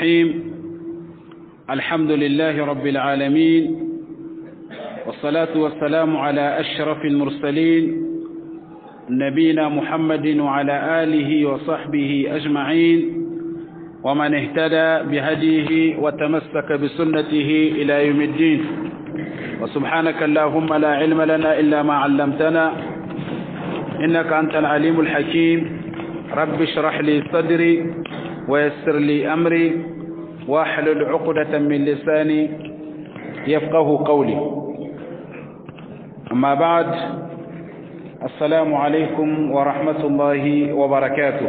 الرحيم الحمد لله رب العالمين والصلاة والسلام على أشرف المرسلين نبينا محمد وعلى آله وصحبه أجمعين ومن اهتدى بهديه وتمسك بسنته إلى يوم الدين وسبحانك اللهم لا علم لنا إلا ما علمتنا إنك أنت العليم الحكيم رب اشرح لي صدري ويسر لي أمري واحلل عقدة من لساني يفقه قولي أما بعد السلام عليكم ورحمة الله وبركاته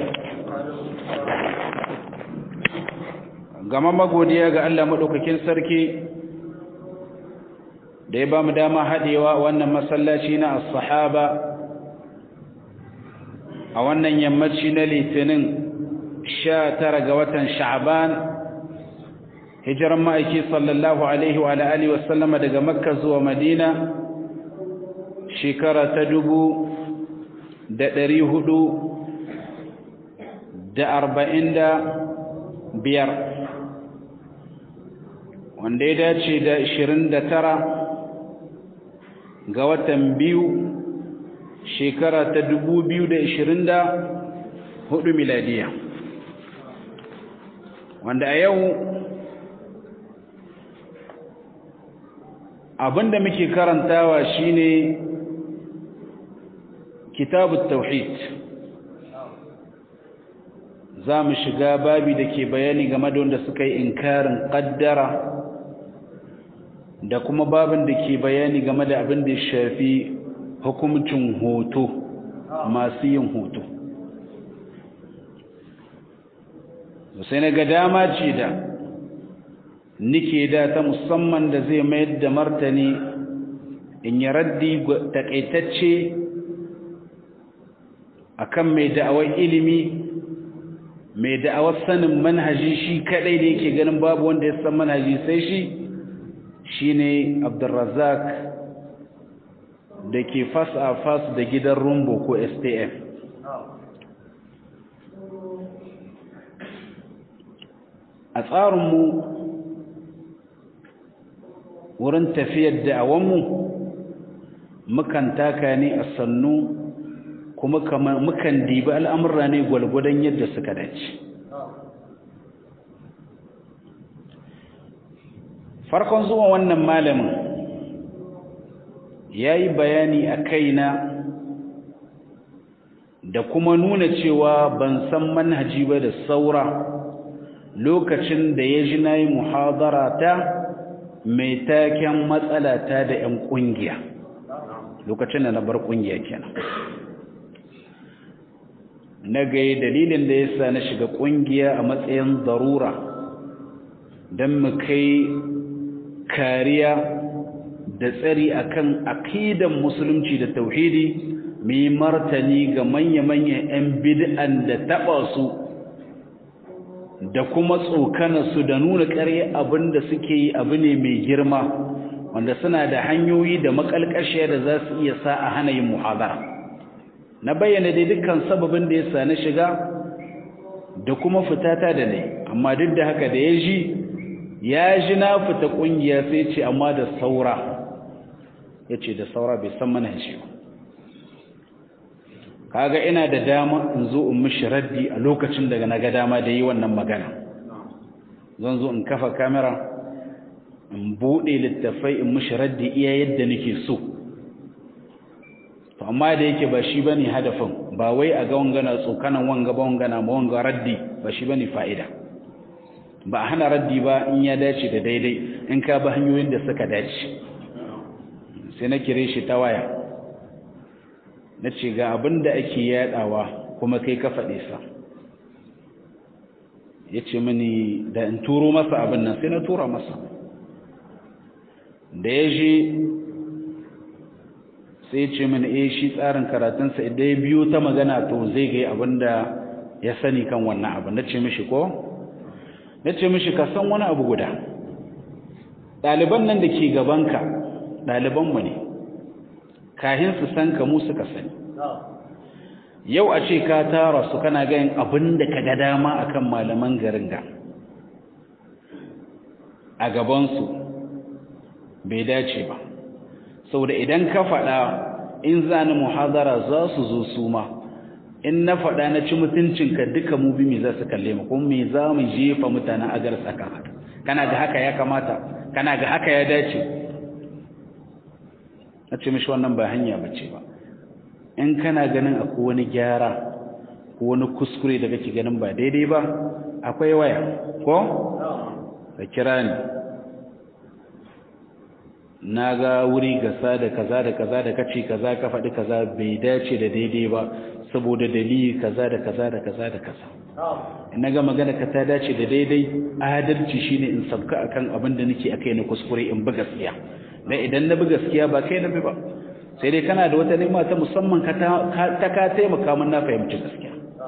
gama magodiya ga Allah maɗaukakin sarki da ya ba mu dama haɗewa wannan masallaci na as-sahaba a wannan yammaci na litinin sha tara ga watan sha'ban hijiran ma'aiki sallallahu alaihi wa alihi wa sallama daga makka zuwa madina shekara ta dubu da ɗari hudu da arba'in da biyar wanda ya dace da ashirin da tara ga watan biyu shekara ta dubu biyu da ashirin da hudu miladiya wanda a yau abinda muke karantawa shine kitabut tauhid za mu shiga babi da ke bayani game da wanda suka yi inkarin kaddara da kuma babin da ke bayani game da abin da ya shafi hukumcin hoto masu yin hoto sai na ga dama ce da nike da ta musamman da zai mayar da martani in yi raddi takaitacce akan mai da'awar ilimi mai da'awar sanin manhaji shi kadai da yake ganin babu wanda ya san manhaji sai shi shine Abdulrazak da ke fas a fas da gidan rumbo ko STF a tsarinmu wurin tafiyar da'awanmu mukan taka ne a sannu kuma mukan dibi al'amurra ne gwalgwadon yadda suka dace farkon zuwa wannan malamin ya yi bayani a kaina da kuma nuna cewa ban san manhaji ba da saura lokacin da ya ji na yi muhadara ta mai taken matsala ta da 'yan ƙungiya lokacin da na bar ƙungiya kenan na gaye dalilin da ya sa na shiga ƙungiya a matsayin zarura don mu kai kariya da tsari akan aqidan musulunci da tauhidi mu yi martani ga manya-manyan 'yan bid'an da taɓa su da kuma tsokana su da nuna ƙarya abin da suke yi abu ne mai girma wanda suna da hanyoyi da makalkashiya da za su iya sa a hana yin muhadara na bayyana dai dukkan sababin da ya sa na shiga da kuma fitata da ne amma duk da haka da ya ji ya ji na fita kungiya sai ce amma da saura ya ce da saura bai san manhaji ba kaga ina da dama in zo in mishi raddi a lokacin daga na ga dama da yi wannan magana zan zo in kafa kamera in buɗe littafai in mishi raddi iya yadda nake so to amma da yake ba shi bane hadafin ba wai a ga wangana tsokanan wanga ba wangana ma wanga raddi ba shi bane fa'ida ba a hana raddi ba in ya dace da daidai in ka bi hanyoyin da suka dace sai na kire shi ta waya na ce ga abin da ake yadawa kuma kai ka faɗe sa ya ce mini da in turo masa abin nan sai na tura masa da ya je sai ce mini eh shi tsarin karatunsa idan ya biyo ta magana to zai ga abin da ya sani kan wannan abin na ce mishi ko na ce mishi ka san wani abu guda ɗaliban nan da ke gabanka ɗalibanmu ne kahin su san ka mu suka sani yau a ce ka tara su kana ganin abin da ka ga dama akan malaman garin ga a gabansu bai dace ba saboda idan ka faɗa in zani muhadara za su zo su ma in na faɗa na ci mutuncinka duka mu bi me za su kalle mu kuma me za mu jefa mutanen agar saka haka kana ga haka ya kamata kana ga haka ya dace na ce mishi wannan ba hanya bace ba in kana ganin akwai wani gyara ko wani kuskure da kake ganin ba daidai ba akwai waya ko ka kira ni na ga wuri gasa da kaza da kaza da kace kaza ka faɗi kaza bai dace da daidai ba saboda dalili kaza da kaza da kaza da kaza in na ga magana ka ta dace da daidai adalci shine in sabka akan abin da nake akai na kuskure in bi gaskiya dan idan na bi gaskiya ba kai na bi ba sai dai kana da wata nema ta musamman ka ta ka taimaka min na fahimci gaskiya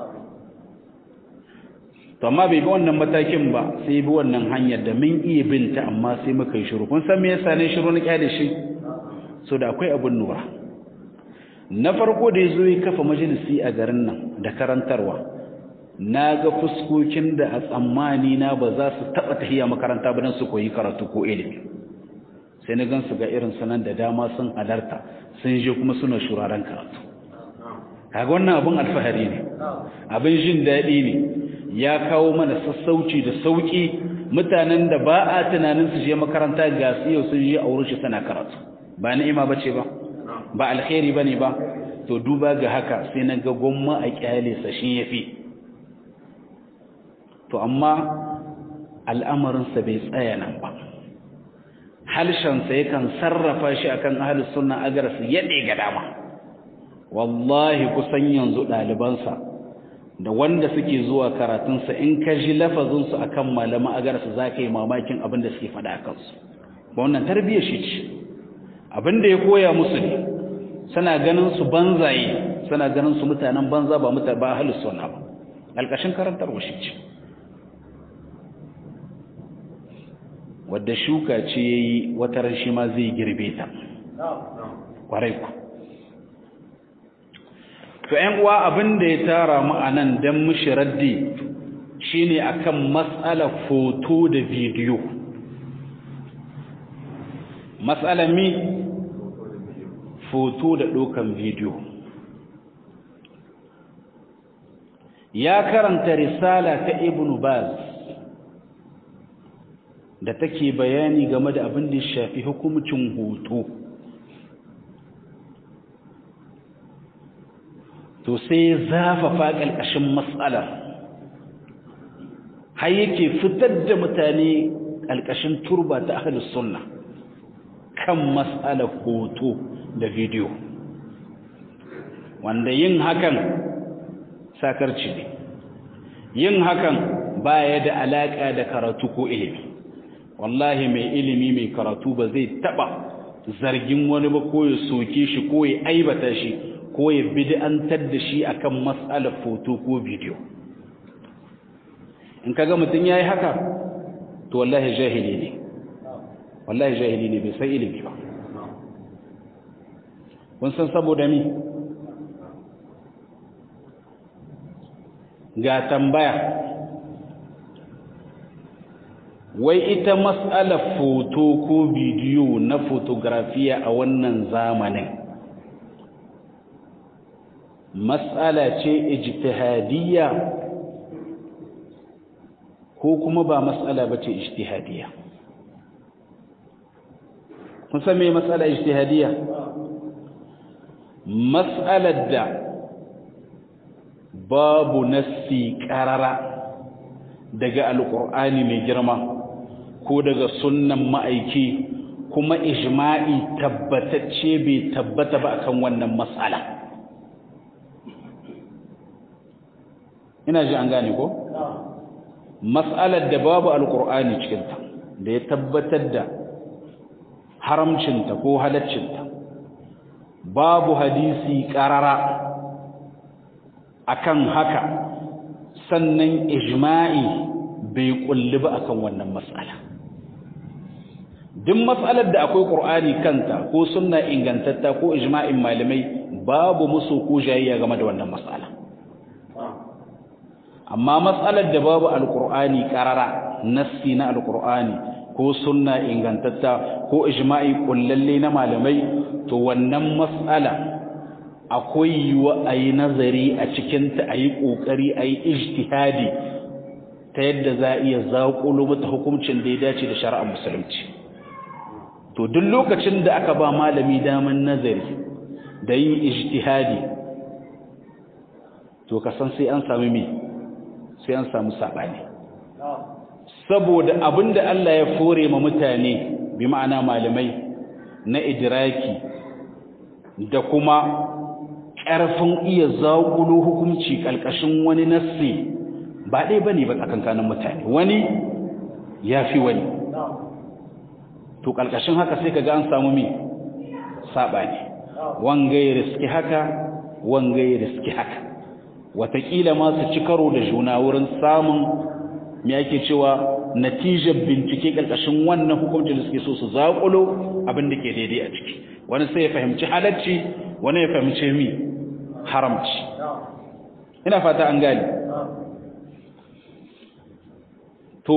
to amma bai bi wannan matakin ba sai bi wannan hanyar da mun iya binta amma sai muka yi shiru kun san me yasa ne shiru na kyale shi so da akwai abun nura na farko da yazo ya kafa majalisi a garin nan da karantarwa na ga fuskokin da a tsammani na ba za su taba tahiya makaranta ba dan su koyi karatu ko ilimi sai na gansu ga irin sanan da dama sun halarta sun je kuma suna shuraren karatu kaga wannan abun alfahari ne abin jin daɗi ne ya kawo mana sassauci da sauki mutanen da ba a tunanin su je makaranta ga su yau sun je a wurin shi sana karatu ba ni'ima bace ba ba alkhairi bane ba to duba ga haka sai na ga gwamma a kyale sa shi yafi to amma al'amarin sa bai tsaya nan ba halshen sa yakan sarrafa shi akan ahlus sunna agar su yade ga dama wallahi kusan yanzu ɗalibansa da wanda suke zuwa karatunsa in ka ji lafazinsu a kan malama agarsu za ka yi mamakin abin da suke faɗa a kansu ba wannan tarbiyyar shi ce abin da ya koya musu ne suna ganin su banzaye suna ganin su mutanen banza ba mutane ba halin suna ba alƙashin karantarwa shi ce wadda shuka ce ya yi wata shi ma zai girbe ta ƙwarai ku to ƴan uwa abin da ya tara mu anan dan mushi raddi shine akan mas'alar foto da bidiyo mas'alar mi foto da ɗaukan bidiyo ya karanta risala ta ibn baz da take bayani game da abin da ya shafi hukumcin hoto to sai zafafa ƙalƙashin matsalar har yake fitar da mutane ƙalƙashin turba ta ahalus sunna kan matsalar hoto da bidiyo wanda yin hakan sakarci ne yin hakan baya da alaƙa da karatu ko ilimi wallahi mai ilimi mai karatu ba zai taɓa zargin wani ba ko ya soke shi ko ya aibata shi ko ya bid'antar da shi akan mas'alar foto ko bidiyo in kaga mutum yayi haka to wallahi jahili ne wallahi jahili ne bai san ilimi ba kun san saboda mi ga tambaya wai ita mas'alar foto ko bidiyo na fotografiya a wannan zamanin mas'ala ce ijtihadiyya ko kuma ba mas'ala bace ijtihadiyya kun san me mas'ala ijtihadiyya mas'alar da babu nassi qarara daga alqur'ani mai girma ko daga sunnan ma'aiki kuma ijma'i tabbatacce bai tabbata ba akan wannan mas'ala ina ji an gane ko mas'alar da babu alqur'ani cikin ta da ya tabbatar da haramcinta ko halaccinta babu hadisi qarara akan haka sannan ijma'i bai kulli ba akan wannan mas'ala duk mas'alar da akwai qur'ani kanta ko sunna ingantatta ko ijma'in malamai babu musu ko jayayya game da wannan mas'ala amma mas'alar da babu alqur'ani qarara nassi na alqur'ani ko sunna ingantatta ko ijma'i kullalle na malamai to wannan mas'ala akwai yiwa a yi nazari a cikinta a yi ƙoƙari a yi ijtihadi ta yadda za a iya zaƙulo mata hukuncin da ya dace da shari'ar musulunci to duk lokacin da aka ba malami daman nazari da yin ijtihadi to ka san sai an sami me sai an samu saɓani saboda abinda Allah ya fore ma mutane bi ma'ana malamai na idraki da kuma ƙarfin iya zaƙulo hukunci ƙalƙashin wani nassi ba ɗaya ba ne ba tsakankanin mutane wani ya fi wani to ƙalƙashin haka sai ka ga an samu mi saɓani wanga ya riski haka wanga ya riski haka wataƙila ma su ci karo da juna wurin samun me ake cewa natijar bincike ƙarƙashin wannan hukuncin da suke so su zaƙulo abin da ke daidai a ciki wani sai ya fahimci halacci wani ya fahimci mi haramci ina fata an gani to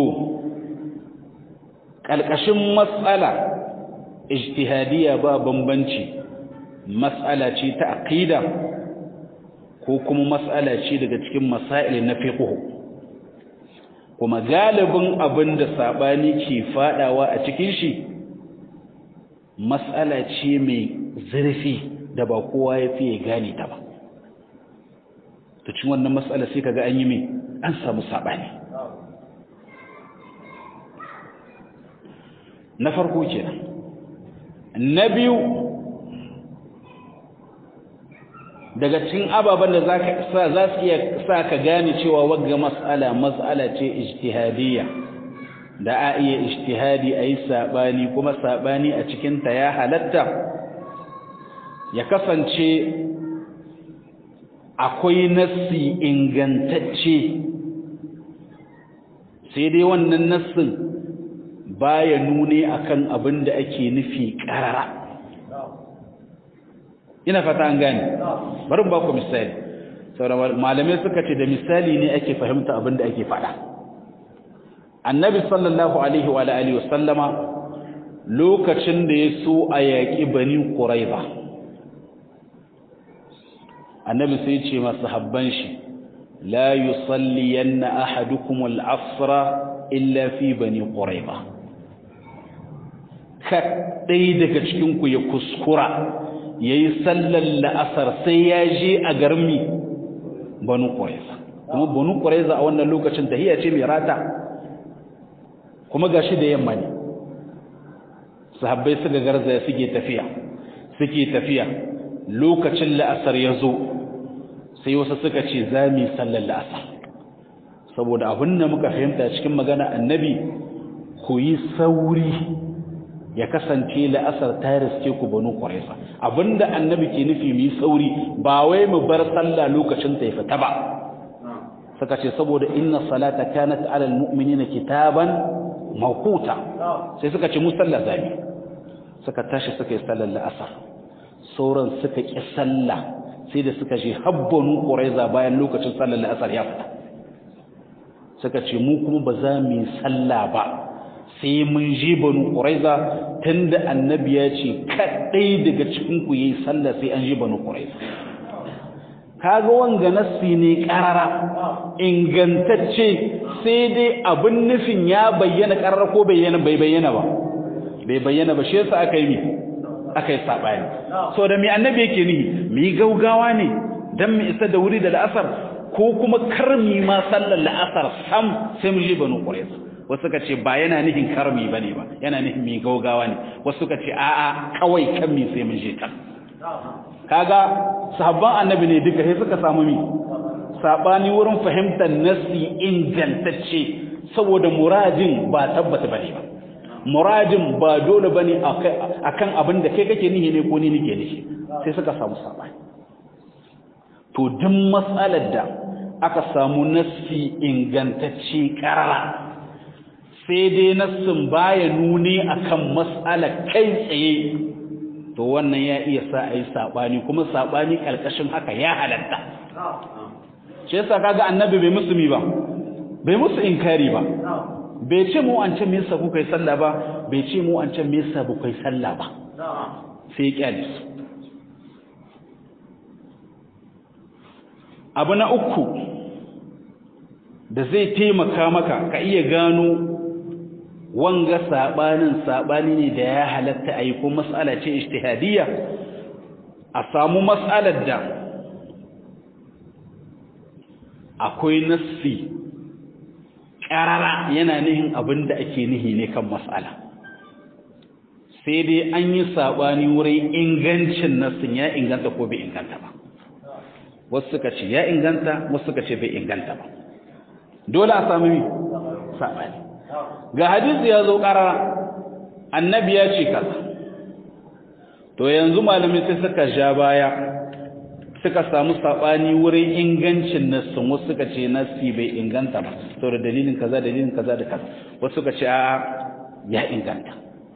ƙalƙashin matsala ijtihadiyya ba bambanci matsala ce ta aqida ko kuma matsala ce daga cikin masail na fiqh kuma galibin abin da sabani ke fadawa a cikin shi matsala ce mai zurfi da ba kowa ya fiye gane ta ba to cin wannan matsala sai kaga an yi mai an samu sabani na farko kenan na biyu daga cikin ababen da za su iya sa ka gane cewa wagga matsala matsala ce ijtihadiyya da a iya ijtihadi a yi saɓani kuma saɓani a cikinta ya halatta ya kasance akwai nassi ingantacce sai dai wannan nassin baya nune akan abin da ake nufi ƙarara ina fata an gane bari ba ku misali saboda malamai suka ce da misali ne ake fahimta abin da ake faɗa annabi sallallahu alaihi wa alihi wa sallama lokacin da ya so a yaƙi bani quraiza annabi sai ya ce masu habban shi la yusalliyanna ahadukum al-asra illa fi bani quraiza kaɗai daga cikin ku ya kuskura yayi sallar la'asar sai ya je a garmi banu quraiza kuma banu quraiza a wannan lokacin tahiya ce mai rata kuma gashi da yamma ne sahabbai suka garzaya suke tafiya suke tafiya lokacin la'asar ya zo sai wasu suka ce za mu yi sallar la'asar saboda abin da muka fahimta cikin magana annabi ku yi sauri ya kasance la'asar ta riske ku banu quraiza abinda annabi ke nufi mu yi sauri ba wai mu bar sallah lokacin ta ya fita ba suka ce saboda inna salata kanat ala almu'minina kitaban mawquta sai suka ce mu sallah zabi suka tashi suka yi sallar la'asar sauran suka ki sallah sai da suka je habbanu quraiza bayan lokacin sallar la'asar ya fita suka ce mu kuma ba za mu yi sallah ba sai mun je banu quraiza tunda annabi ya ce kadai daga cikin ku yayi sallah sai an je banu quraiza kaga wanga nassi ne karara ingantacce sai dai abin nufin ya bayyana karara ko bayyana bai bayyana ba bai bayyana ba shi yasa aka yi mi aka yi sabani so da mi annabi yake nihi mi gaugawa ne dan mu isa da wuri da la'asar ko kuma karmi ma sallar la'asar sam sai mu je banu quraiza wasu suka ce ba yana nihin karmi bane ba yana nihin mi gaugawa ne wasu suka ce a'a kawai kan mi sai mun je kan kaga sahabban annabi ne duka sai suka samu mi sabani wurin fahimtar nasi ingantacce saboda muradin ba tabbata bane ba muradin ba dole bane akan abin da kai kake nihi ne ko ni nake nishi sai suka samu sabani to duk matsalar da aka samu nasi ingantacce karara sai dai nassin baya nuni akan matsalar kai tsaye to wannan ya iya sa a yi saɓani kuma saɓani ƙarƙashin haka ya halatta shi yasa kaga annabi bai musu mi ba bai musu inkari ba bai ce mu an ce me yasa kuka yi sallah ba bai ce mu an ce me yasa kuka yi sallah ba sai ya kyale su abu na uku da zai taimaka maka ka iya gano wanga sabanin sabani ne da ya halatta a yi ko matsala ce ijtihadiyya a samu matsalar da akwai nassi ƙarara yana nihin abin da ake nihi ne kan matsala sai dai an yi sabani wurin ingancin nassin ya inganta ko bai inganta ba wasu suka ce ya inganta wasu suka ce bai inganta ba dole a sami mi sabani ga hadisi ya zo ƙarara annabi ya ce kaza to yanzu malamai sai suka ja baya suka samu sabani wurin ingancin nassin wasu suka ce nassi bai inganta ba saboda dalilin kaza dalilin kaza da kaza wasu suka ce a'a ya inganta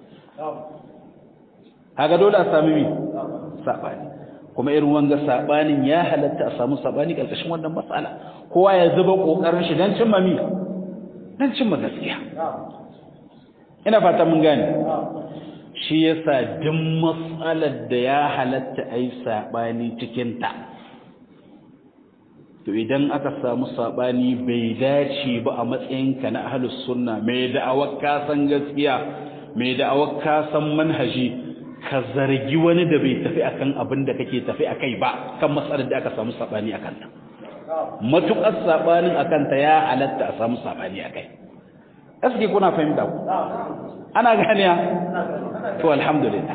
haka dole a sami mi sabani kuma irin wanga sabanin ya halatta a samu sabani karkashin wannan matsala kowa ya zuba kokarin shi dan cimma mi dan cimma gaskiya ina fata mun gane shi yasa duk matsalar da ya halatta ai sabani cikin ta to idan aka samu sabani bai dace ba a matsayinka na ahlus sunna mai da'awar ka san gaskiya mai da'awar ka san manhaji ka zargi wani da bai tafi akan abin da kake tafi akai ba kan matsalar da aka samu sabani akan ta matukar sabanin akan ta ya halatta a samu sabani akai aske kuna fahimta ku ana ganiya to alhamdulillah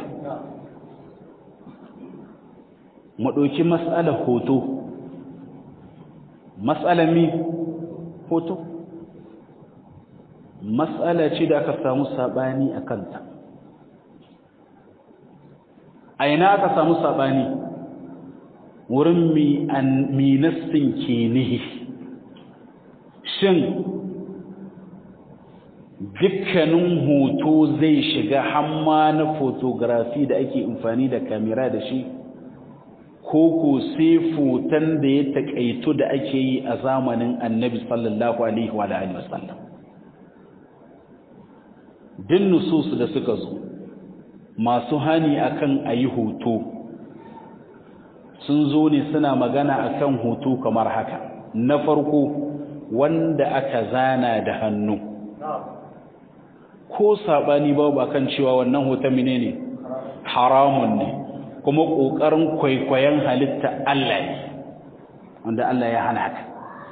mu dauki mas'alar hoto mas'alar mi hoto mas'ala ce da aka samu sabani akan ta a ina aka samu saɓani wurin minassin ke nihi shin dukkanin hoto zai shiga hamma na fotografi da ake amfani da kamera da shi ko ko sai foton da ya taƙaito da ake yi a zamanin annabi sallallahu alaihi wa wasallam din nususu da suka zo masu hani akan ayi hoto sun zo ne suna magana akan hoto kamar haka na farko wanda aka zana da hannu ko sabani babu akan cewa wannan hoton menene haramun ne kuma kokarin kwaikwayon halitta Allah ne wanda Allah ya hana haka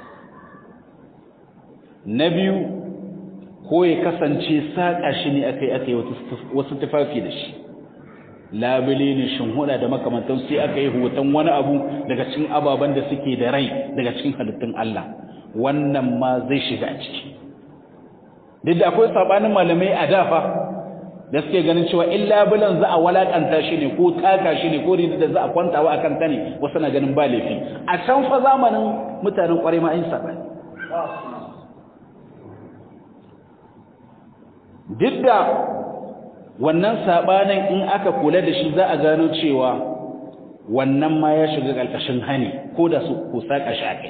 na biyu ko ya kasance saƙa shi ne aka yi aka yi wasu tufafi da shi labule ne shinhuda da makamantan sai aka yi hoton wani abu daga cikin ababen da suke da rai daga cikin halittun Allah wannan ma zai shiga a ciki duk da akwai sabanin malamai a dafa da suke ganin cewa in labulan za a walakanta shi ne ko taka shi ne ko da za a kwantawa akan ta ne wasu na ganin ba laifi a can fa zamanin mutanen kwarai ma an sabani duk da wannan sabanin in aka kula da shi za a gano cewa wannan ma ya shiga ƙarƙashin hani ko da su ko saka shi akai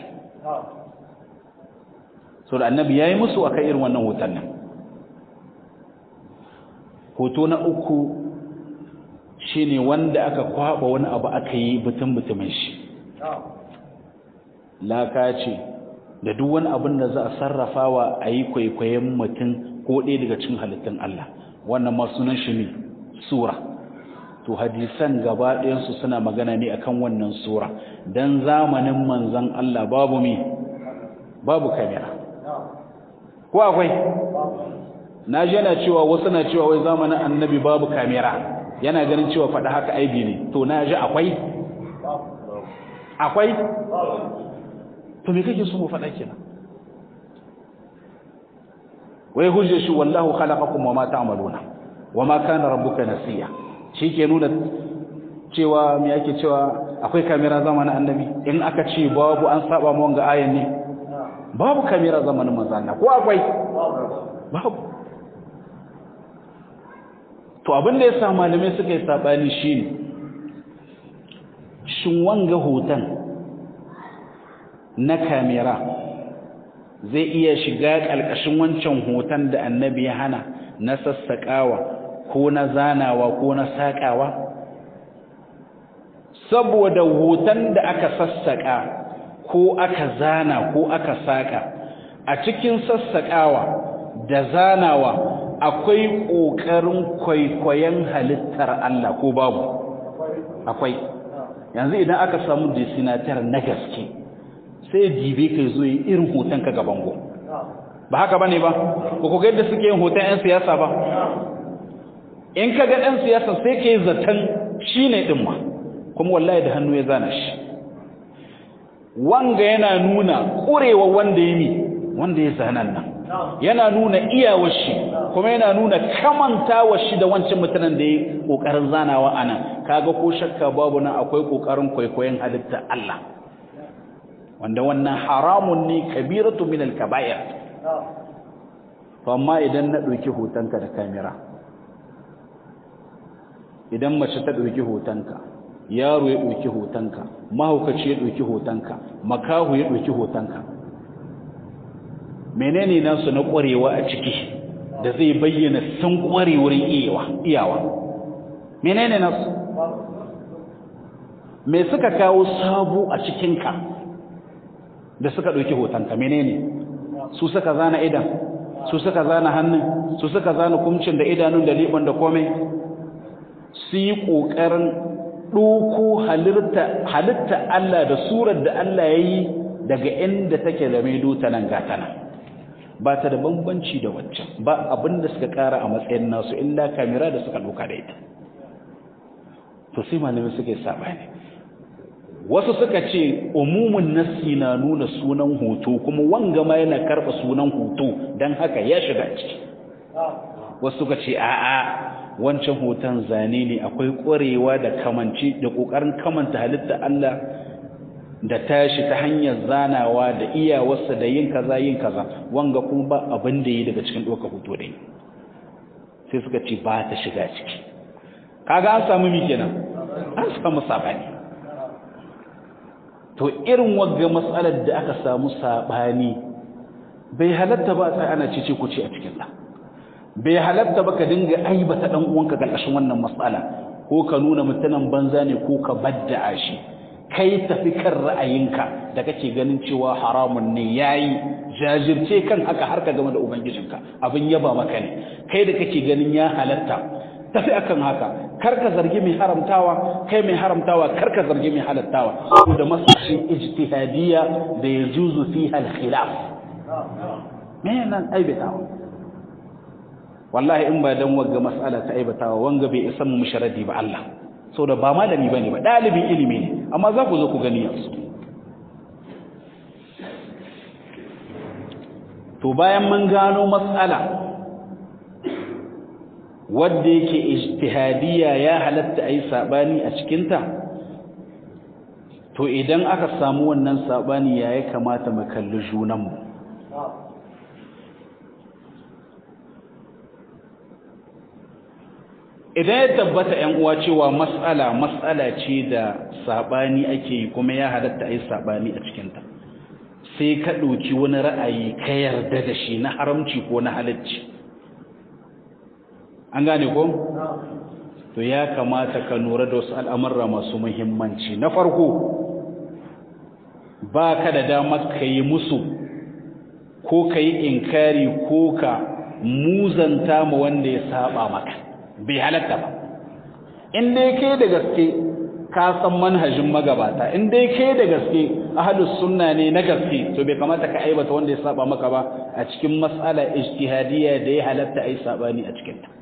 so da annabi yayi musu akan irin wannan hoton nan hoto na uku shine wanda aka kwaba wani abu aka yi butun butumin shi laka ce da duk wani abin da za a sarrafawa a yi kwaikwayon mutum ko ɗaya daga cikin halittun Allah wannan ma sunan shi ne sura to hadisan gaba ɗayansu suna magana ne akan wannan sura dan zamanin manzon Allah babu mi babu kamera ko akwai na ji yana cewa wasu na cewa wai zamanin annabi babu kamera yana ganin cewa faɗa haka aibi ne to na ji akwai akwai to me kake so mu faɗa kenan wai hujjar shi wallahu khalaqakum wama ta'maluna wama kana rabbuka nasiya ke nuna cewa me yake cewa akwai kamera zamanin annabi in aka ce babu an saba mu wanga ayan ne babu kamera zamanin manzo Allah ko akwai babu to abin da yasa malamai suka yi sabani shine shin wanga hoton na kamera zai iya shiga ƙalƙashin wancan hoton da annabi ya hana na sassaƙawa ko na zanawa ko na saƙawa saboda hoton da aka sassaƙa ko aka zana ko aka saƙa a cikin sassaƙawa da zanawa akwai ƙoƙarin kwaikwayon halittar Allah ko babu akwai yanzu idan aka samu desinatar na gaske sai jibe kai zo yi irin hoton ka gaban go ba haka bane ba ko ko yadda suke yin hoton ƴan siyasa ba in ka ga ɗan siyasa sai kai zaton shine din ma kuma wallahi da hannu ya zana shi wanga yana nuna ƙurewa wanda ya mi wanda ya zanan nan yana nuna iyawar shi kuma yana nuna kamantawar shi da wancan mutanen da ya kokarin zanawa anan kaga ko shakka babu nan akwai kokarin kwaikwayon halitta Allah wanda wannan haramun ne kabiratu min al-kaba'ir to amma idan na dauki hotonka da kamera idan mace ta dauki hotonka yaro ya dauki hotonka mahaukaci ya dauki hotonka makahu ya dauki hotonka menene nasu na ƙwarewa a ciki da zai bayyana sun ƙware wurin iyawa menene nasu me suka kawo sabu a cikinka da suka ɗauki hotonka menene su suka zana idan su suka zana hannun su suka zana kumcin da idanun da liɓon da komai su yi ƙoƙarin ɗoko halitta Allah da surar da Allah ya yi daga inda take da mai ta nan gatana ba ta da bambanci da waccan ba abin da suka kara a matsayin nasu illa kamera da suka doka da ita to sai malamai suka yi sabani wasu suka ce umumin nassi na nuna sunan hoto kuma wanga ma yana karba sunan hoto dan haka ya shiga ciki wasu suka ce a'a wancan hoton zane ne akwai ƙwarewa da kamanci da ƙoƙarin kamanta halitta Allah da tashi ta hanyar zanawa da iyawarsa da yin kaza yin kaza wanga kuma ba abin da yi daga cikin ɗaukar hoto da yi sai suka ce ba ta shiga ciki kaga an samu mi kenan an samu sabani to irin wagga matsalar da aka samu sabani bai halatta ba sai ana cice ku ce a cikin ta bai halatta ba ka dinga aibata dan uwanka karkashin wannan matsala ko ka nuna mutanen banza ne ko ka badda'a shi kai tafi kan ra'ayinka da kake ganin cewa haramun ne yayi jajirce kan haka har ka game da ubangijinka abin yaba maka ne kai da kake ganin ya halatta tafi akan haka kar ka zargi mai haramtawa kai mai haramtawa kar ka zargi mai halattawa da masashin ijtihadiyya da yajuzu fiha al-khilaf me nan aibatawa wallahi in ba dan wagga mas'ala ta aibatawa wanga bai isa mu musharadi ba Allah saboda ba malami bane ba dalibin ilimi ne amma za ku zo ku gani yanzu to bayan mun gano mas'ala wadda yake ijtihadiyya ya halatta ayi sabani a cikin ta to idan aka samu wannan sabani ya ya kamata mu kalli junanmu idan ya tabbata ‘yan uwa cewa matsala matsala ce da saɓani ake yi kuma ya halatta a yi saɓani a cikinta sai ka ɗauki wani ra'ayi ka yarda da shi na haramci ko na halacci an gane ko? to ya kamata ka nura da wasu al'amurra masu muhimmanci na farko ba ka da damar ka yi musu ko ka yi inkari ko ka muzanta ma wanda ya saba maka bai halatta ba in dai kai da gaske ka san manhajin magabata in dai kai da gaske ahlus sunna ne na gaske to bai kamata ka aibata wanda ya saba maka ba a cikin mas'ala ijtihadiyya da ya halatta ai sabani a cikin ta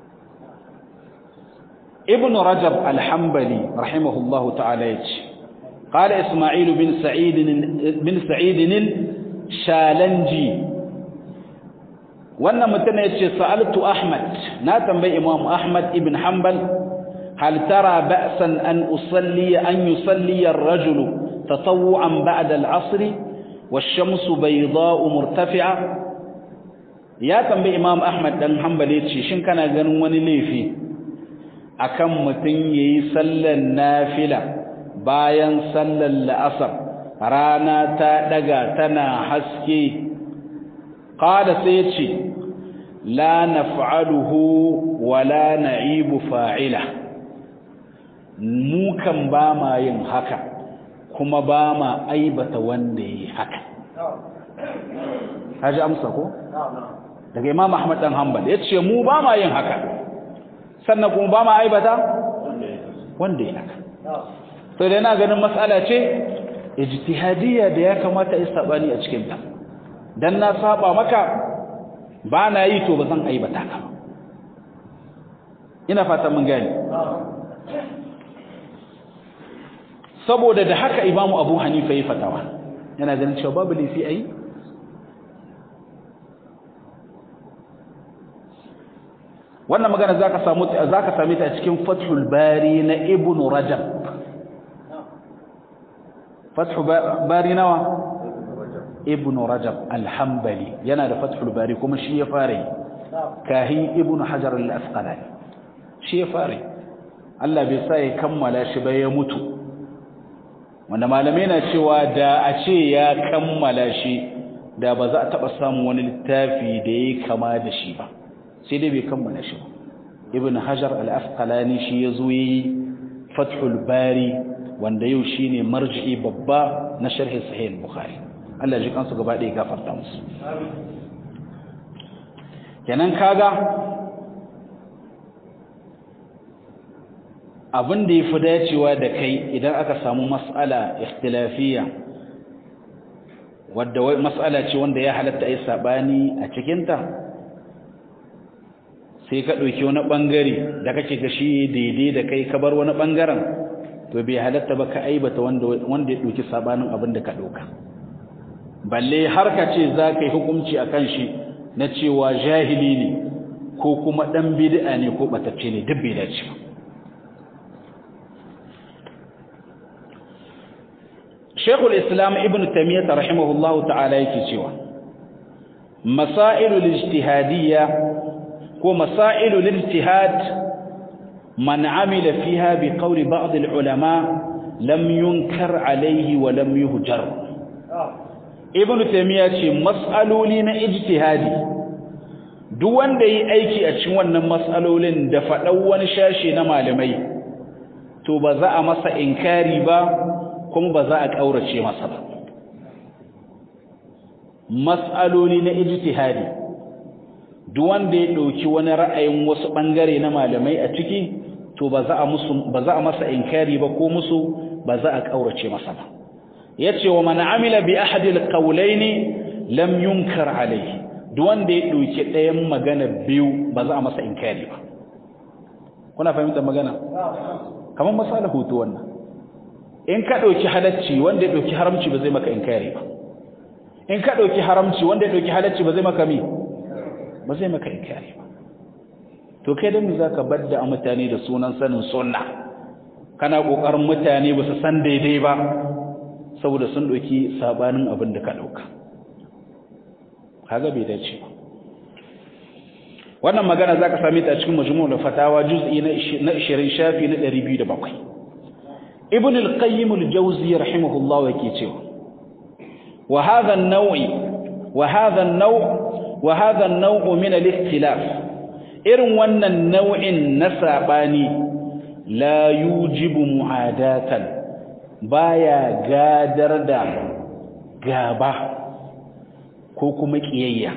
ibn rajab al-hanbali rahimahullahu ta'ala yace قال إسماعيل بن سعيد بن سعيد الشالنجي wannan mutum ya ce sa'altu ahmad na tambayi imam ahmad ibn hanbal hal tara ba'san an usalli an yusalli ar-rajulu tatawwu'an ba'da al-'asr wash-shamsu bayda'u murtafi'a ya tambayi imam ahmad dan hanbal ya ce shin kana ganin wani laifi akan mutum yayi sallar nafila bayan sallar la'asar rana ta daga tana haske qala sai yace la naf'aluhu wa la na'ibu fa'ila mu kan ba ma yin haka kuma ba ma aibata wanda yi haka haji amsa ko daga imam ahmad dan hanbal yace mu ba ma yin haka sannan kuma ba ma aibata wanda yi haka to da yana ganin mas'ala ce ijtihadiyya da ya kamata yi sabani a cikin ta dan na saba maka ba na yi to ba zan aibata ka ba ina fata mun gani saboda da haka imamu abu hanifa yi fatawa yana ganin cewa babu laifi a yi wannan magana za ka same ta a cikin fathul bari na ibn rajab fathul bari nawa ibn rajab alhambali yana da fathul bari kuma shi ya fara yi kahin ibn hajar al-asqalani shi ya fara yi Allah bai sa ya kammala shi ba ya mutu wanda malamai na cewa da a ce ya kammala shi da ba za a taɓa samun wani littafi da ya kama da shi ba sai dai bai kammala shi ba ibn hajar al-asqalani shi ya zo yi fathul bari wanda yau shine marji'i babba na sharhi sahih bukhari Allah ji kansu gaba ɗaya gafarta musu kenan kaga abin da ya fi dacewa da kai idan aka samu mas'ala ikhtilafiyya wadda mas'ala ce wanda ya halatta ai sabani a cikinta sai ka ɗauki wani ɓangare da kake ga shi daidai da kai ka bar wani ɓangaren to bai halatta ba ka aibata wanda ya ɗauki sabanin abin da ka ɗauka balle har ka ce za ka yi hukunci a kan shi na cewa jahili ne ko kuma ɗan bid'a ne ko ɓatacce ne duk bai dace ba Sheikhul Islam Ibn Taymiyyah rahimahullahu ta'ala yake cewa Masailul ijtihadiyya ko masailul ijtihad man amila fiha bi qawli ba'd al-ulama lam yunkar alayhi wa lam yuhjar Ibn Taymiyyah ce mas'aloli na ijtihadi duk wanda yi aiki a cikin wannan mas'alolin da faɗan wani shashe na malamai to ba za a masa inkari ba kuma ba za a ƙaurace masa ba mas'aloli na ijtihadi duk wanda ya ɗauki wani ra'ayin wasu ɓangare na malamai a ciki to ba za a musu ba za a masa inkari ba ko musu ba za a ƙaurace masa ba yace wa man amila bi ahadi alqawlayn lam yunkar alayhi duk wanda ya ɗauki ɗayan magana biyu ba za a masa inkari ba kuna fahimtar magana kamar misali hoto wannan in ka ɗauki halacci wanda ya ɗauki haramci ba zai maka inkari ba in ka ɗauki haramci wanda ya ɗauki halacci ba zai maka mi ba zai maka inkari ba to kai dan me zaka badda a mutane da sunan sanin sunna kana kokarin mutane ba su san daidai ba saboda sun ɗauki sabanin abin da ka ɗauka kaga bai dace ba wannan magana zaka same ta a cikin majmu'ul fatawa juz'i na 20 shafi na 207 ibn al-qayyim al-jawzi rahimahullah yake cewa wa hadha an-naw'i wa hadha an-naw' wa hadha an-naw' min al-ikhtilaf irin wannan nau'in na sabani la yujibu mu'adatan baya gadar da gaba ko kuma kiyayya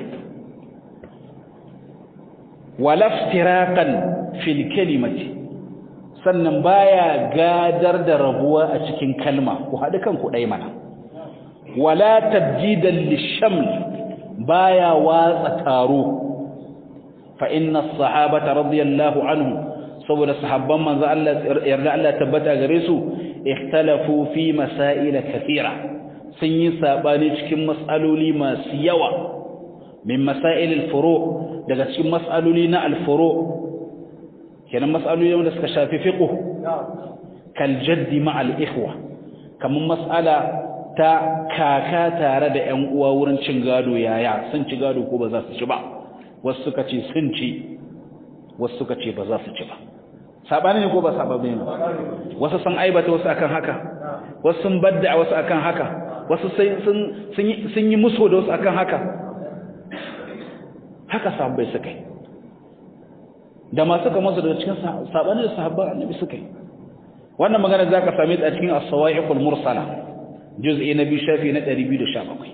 wala iftiraqan fil kalimati sannan baya gadar da rabuwa a cikin kalma ku haɗu kanku ɗai mana wala tabjidan lishaml baya watsa taro fa inna as-sahabata radiyallahu anhu saboda sahabban manzo Allah yarda Allah tabbata gare su ikhtalafu fi masail kathira sun yi sabani cikin mas'aloli masu yawa min masail al-furu daga cikin mas'aloli na al-furu kenan mas'aloli wanda suka shafi fiqh kal jaddi ma al ikhwa kaman mas'ala ta kaka tare da ƴan uwa wurin cin gado yaya sun ci gado ko ba za su ci ba wasu suka ce sun ci wasu suka ce ba za su ci ba sabani ne ko ba sabani ne wasu sun aibata wasu akan haka wasu sun badda wasu akan haka wasu sun sun yi muso da wasu akan haka haka sahabbai suka yi da masu kamar su daga cikin sabani da sahabban annabi suka yi wannan magana za ka same ta a cikin as-sawa'iqul mursala juz'i na biyu shafi na 217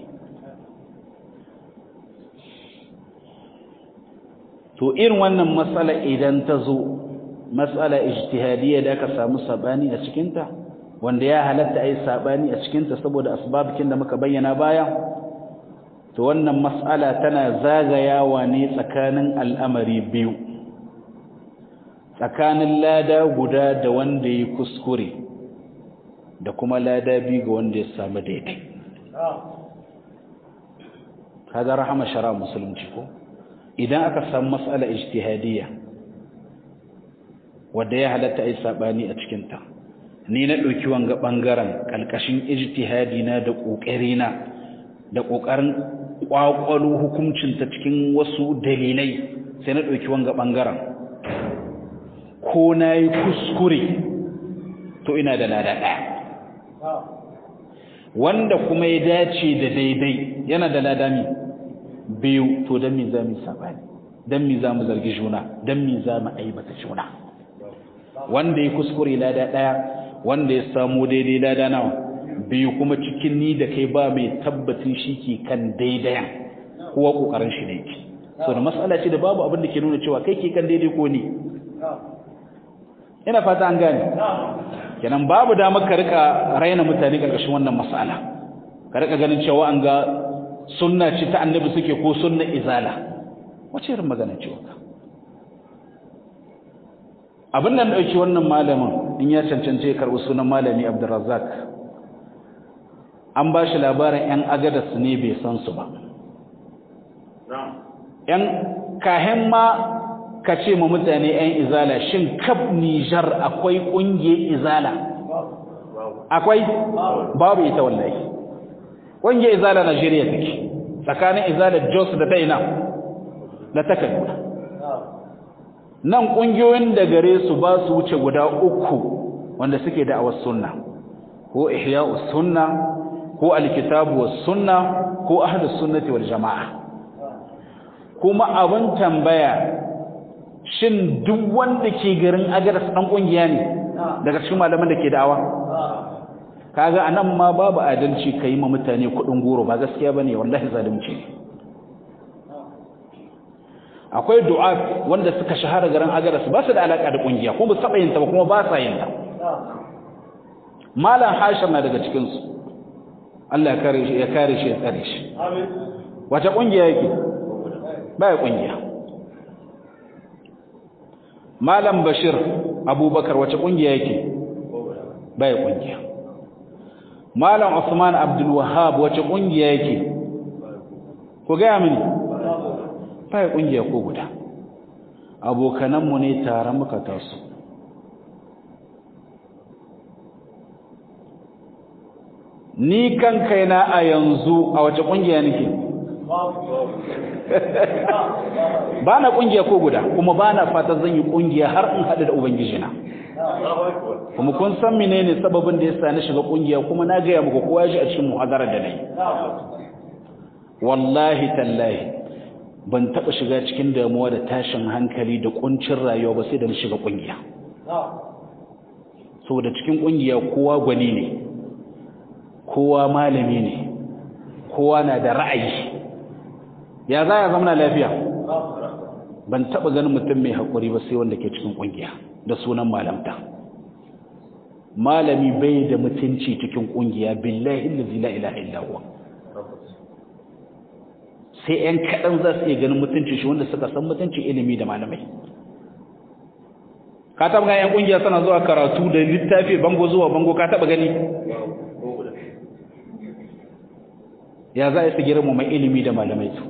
to irin wannan matsala idan ta zo matsala ijtihadiyya da aka samu sabani a cikinta wanda ya halatta ai sabani a cikinta saboda asbabikin da muka bayyana baya to wannan matsala tana zagayawa ne tsakanin al'amari biyu tsakanin lada guda da wanda ya kuskure da kuma lada biyu ga wanda ya samu daidai kaga rahama shara musulunci ko idan aka samu matsala ijtihadiyya wanda ya halatta ai sabani a cikin ta ni na dauki wanga bangaren kalkashin ijtihadi na da kokari na da kokarin kwakwalo hukuncin ta cikin wasu dalilai sai na dauki wanga bangaren ko nayi kuskure to ina da lada daya wanda kuma ya dace da daidai yana da lada mi biyu to dan me za mu sabani dan me za mu zargi juna dan me za mu aibata juna wanda ya kuskure lada daya wanda ya samu daidai lada nawa biyu kuma cikin ni da kai ba mai tabbatin shi ke kan daidayan kowa kokarin shi ne yake so da mas'ala ce da babu abin da ke nuna cewa kai ke kan daidai ko ni ina fata an gane kenan babu damar ka rika raina mutane karkashin wannan mas'ala ka rika ganin cewa an ga sunna ce ta annabi suke ko sunna izala wace irin magana ce waka abin nan dauki wannan malamin in ya cancance ya karbi sunan malami Abdurrazzaq an ba shi labarin yan agadas ne bai san su ba yan kahen ma ka ce ma mutane yan izala shin kab Nijar akwai kungiyar izala akwai babu ita wallahi ƙungiyar izala Najeriya take tsakanin izala Jos da ta ina da ta Kaduna nan ƙungiyoyin da gare su ba su wuce guda uku wanda suke da awas sunna ko ihya'us sunna ko alkitabu was sunna ko ahlus sunnati wal jamaa kuma abin tambaya shin duk wanda ke garin agaras dan kungiya ne daga cikin malaman da ke da'awa kaga anan ma babu adalci kai ma mutane kudin goro ba gaskiya bane wallahi zalunci akwai du'a wanda suka shahara garin agaras ba su da alaka da kungiya kuma ba saba yin ta ba kuma ba sa yin ta malam hashim na daga cikin su Allah ya kare shi ya kare shi ya tsare shi amin wace kungiya yake baya kungiya malam bashir abubakar wace kungiya yake baya kungiya malam usman abdul wahhab wace kungiya yake ku ga mini baya kungiya ko guda abokananmu ne tare muka taso ni kan kaina a yanzu a wace kungiya nake ba na kungiya ko guda kuma ba na fata zan yi kungiya har in haɗu da ubangiji na kuma kun san menene sababin da yasa na shiga kungiya kuma na gaya muku kowa ji a cikin muhadarar da nayi wallahi tallahi ban taɓa shiga cikin damuwa da tashin hankali da kuncin rayuwa ba sai da na shiga kungiya saboda cikin kungiya kowa gwani ne kowa malami ne kowa na da ra'ayi ya za ya zama lafiya ban taɓa ganin mutum mai haƙuri ba sai wanda ke cikin ƙungiya da sunan malamta malami bai da mutunci cikin ƙungiya billahi allazi la ilaha illa huwa sai ƴan kaɗan za su iya ganin mutunci shi wanda suka san mutunci ilimi da malamai ka taɓa ganin ƴan ƙungiya suna zuwa karatu da littafi bango zuwa bango ka taɓa gani ya za a su girma mai ilimi da malamai su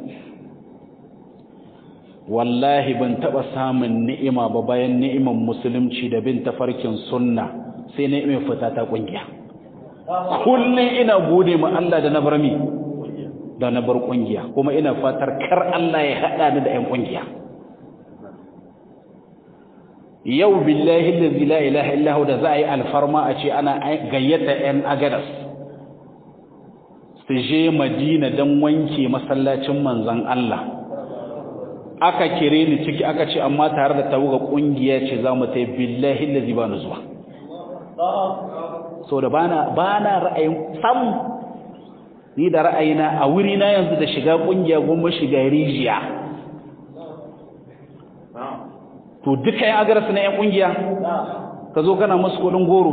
wallahi ban taɓa samun ni'ima ba bayan ni'iman musulunci da bin tafarkin sunna sai ni'imar fita ta ƙungiya kullum ina gode ma Allah da na bar mi da na bar ƙungiya kuma ina fatar kar Allah ya haɗa ni da 'yan ƙungiya yau billahi allazi la ilaha illa da za a yi alfarma a ce ana gayyata 'yan agadas su je madina don wanke masallacin manzan Allah aka kire ni ciki aka ce amma tare da tawaga kungiya ce za mu tai billahi allazi ba nu zuwa so da bana bana ra'ayin sam ni da ra'ayina a wuri na yanzu da shiga kungiya goma shiga rijiya to duka yan agarsu na yan kungiya ka zo kana musu kudin goro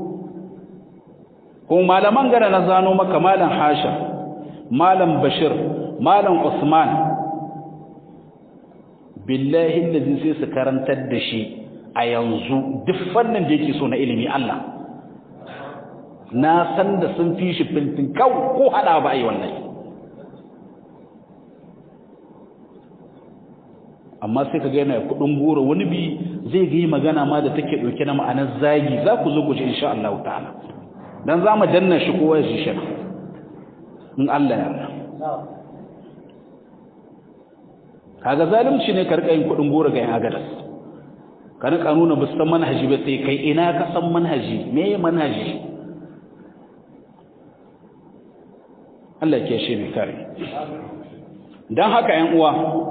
kuma malaman gana na zano maka malam hashim malam bashir malam usman billahi allazi sai su karantar da shi a yanzu duk fannin da yake so na ilimi Allah na san da sun fi shi fintin kau ko hada ba ai wannan amma sai ka ga yana kudin goro wani bi zai ga magana ma da take dauke na ma'anar zagi za ku zo ku ji insha Allah ta'ala dan za mu danna shi kowa ya shi shi in Allah ya yarda kaga zalunci ne ka rika yin kudin goro ga yan agadas ka rika nuna ba san manhaji ba sai kai ina ka san manhaji me ya manhaji Allah ke shi ne kare dan haka yan uwa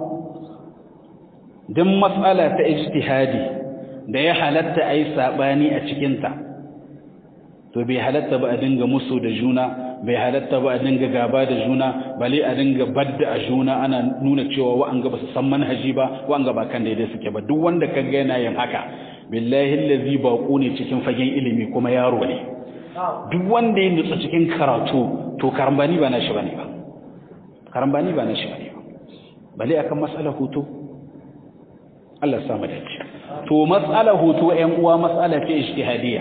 dan mas'ala ta ijtihadi da ya halatta ai sabani a cikin ta to bai halatta ba a dinga musu da juna bai halatta ba a dinga gaba da juna bale a dinga badda a juna ana nuna cewa wa'anga ba su san manhaji ba wa'anga ba kan daidai suke ba duk wanda ka ga yana yin haka billahi allazi baqu ne cikin fagen ilimi kuma yaro ne duk wanda ya nutsa cikin karatu to karambani ba na shi bane ba karambani ba na shi bane ba bale akan mas'alar hutu Allah ya sa mu dace to mas'alar hutu ƴan uwa mas'ala ce ijtihadiyya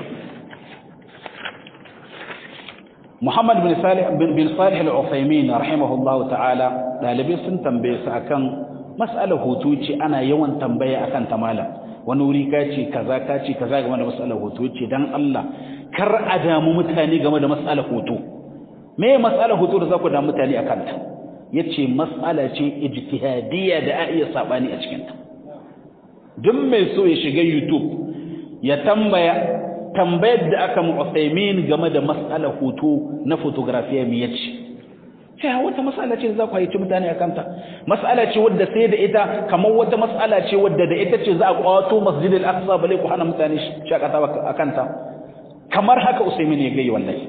Muhammad bin Salih bin Salih al-Uthaymeen rahimahullahu ta'ala dalibai sun tambaye su akan mas'alar hutu ce ana yawan tambaya akan ta malam wani wuri ka ce kaza ka ce kaza game da mas'alar hutu ce dan Allah kar a damu mutane game da mas'alar hutu me mas'alar hutu da za ku damu mutane akan ta yace mas'ala ce ijtihadiyya da a iya sabani a cikin ta duk mai so ya shiga YouTube ya tambaya tambayar da aka mu'assaimin game da mas'alar hoto na fotografiya me yace sai wata mas'ala ce za ku haici mutane akan ta mas'ala ce wadda sai da ita kamar wata mas'ala ce wadda da ita ce za a kwato masjidil aqsa bale ku hana mutane shakata akan ta kamar haka usaimin ya gai wallahi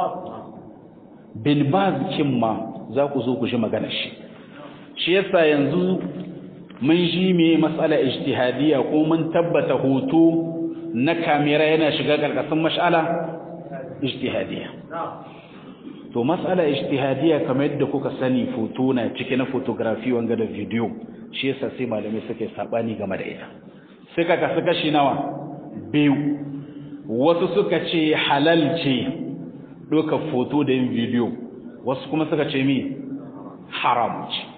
bin baz ma za ku zo ku ji maganar shi shi yasa yanzu mun ji me mas'ala ijtihadiyya ko mun tabbata hoto na kamera yana shiga karkashin mas'ala ijtihadiyya to mas'ala ijtihadiyya kamar yadda kuka sani foto na cike na photography wanga da video shi yasa sai malamai suke sabani game da ita sai ka kasu kashi nawa biyu wasu suka ce halal ce doka foto da yin video wasu kuma suka ce mi haram ce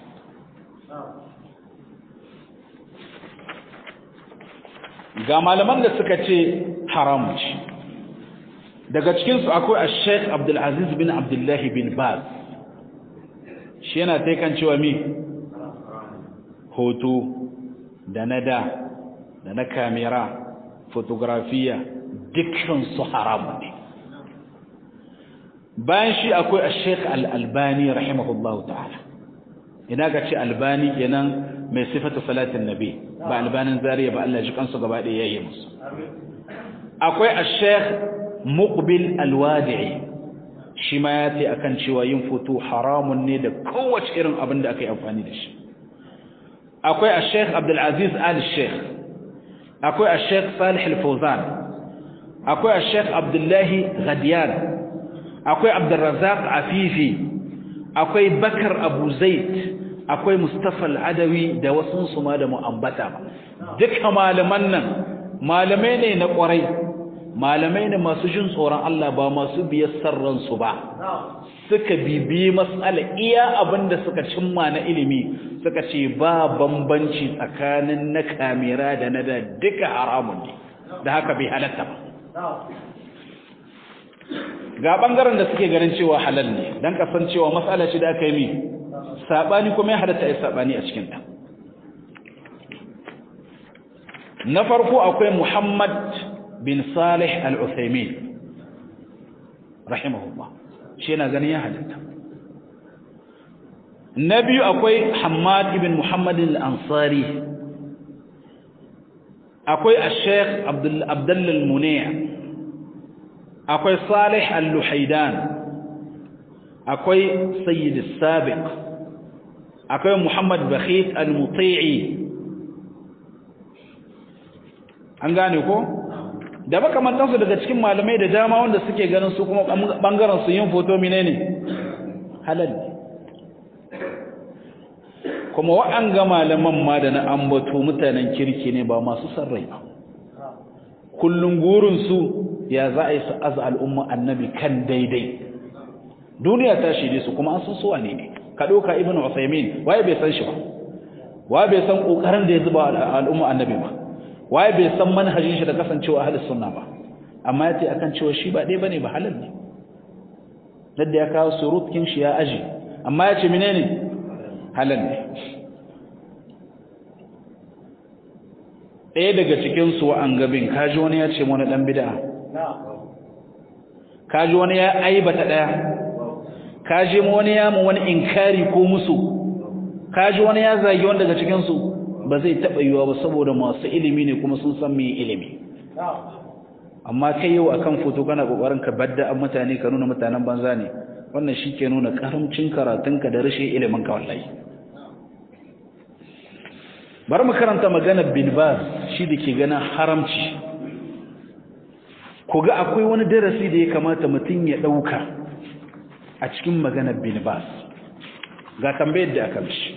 ga malaman da suka ce haram ce daga cikinsu akwai a sheikh abdulaziz bin abdullahi bin baz shi yana taikan cewa mi hoto da na da da na kamera fotografiya dukkansu haramu ne bayan shi akwai a sheikh al'albani rahimahullahu ta'ala ina ga ce albani kenan mai sifatu salatin nabi ba albanin zariya ba Allah ji kansu gaba ɗaya yayi musu akwai ash-sheikh muqbil al-wadi'i shi ma ya ce akan cewa yin foto haramun ne da kowace irin abin da aka yi amfani da shi akwai ash-sheikh Abdul Aziz al-Sheikh akwai ash-sheikh Salih al-Fawzan akwai ash-sheikh Abdullahi Ghadiyan akwai Abdul Razzaq Afifi akwai Bakar Abu Zaid akwai Mustafa al-Adawi da wasu su ma da mu'ambata duka malaman nan malamai ne na kwarai malamai ne masu jin tsoron Allah ba masu biyar sarran su ba suka bibiyi mas'ala iya abinda suka cimma na ilimi suka ce ba bambanci tsakanin na kamera da na da duka haramun ne da haka bai halatta ba ga bangaren da suke ganin cewa halal ne dan kasancewa mas'ala ce da aka yi mi sabani kuma ya halatta ai sabani a cikin ta na farko akwai Muhammad bin Salih Al-Uthaymeen rahimahullah shi yana ganin ya halatta na biyu akwai Hamad ibn Muhammad al-Ansari akwai Sheikh Abdul Abdullah al-Munay akwai Salih al-Luhaidan akwai Sayyid al-Sabiq akwai Muhammad Bakhit al-Muti'i an gane ko da makamantansu daga cikin malamai da dama wanda suke ganin su kuma bangaren su yin foto menene halal kuma wa'anga malaman ma da na ambato mutanen kirki ne ba masu sarrai ba kullun gurin su ya za a yi su aza al'umma annabi kan daidai duniya ta shirye su kuma an san su wane ne ka ɗauka ibn Usaimin waye bai san shi ba waye bai san kokarin da ya zuba al'umma annabi ba waye bai san manhajin shi da kasancewa ahlus sunna ba amma yace akan cewa shi ba dai bane ba halal ne dadda ya kawo surutkin shi ya aji amma yace menene halal ne ɗaya daga cikin su an gabin kaji wani ya ce wani dan bid'a kaji wani ya aibata daya kaji wani ya mu wani inkari ko musu kaji wani ya zagi wani daga cikin su ba zai taɓa yiwa ba saboda masu ilimi ne kuma sun san mai ilimi amma kai yau akan foto kana kokarin ka badda an mutane ka nuna mutanen banza ne wannan shi ke nuna karamcin karatunka da rashin ilimin ka wallahi bari mu karanta maganar bin baz shi da ke ganin haramci ku ga akwai wani darasi da ya kamata mutum ya ɗauka a cikin maganar bin baz ga tambayar da aka mishi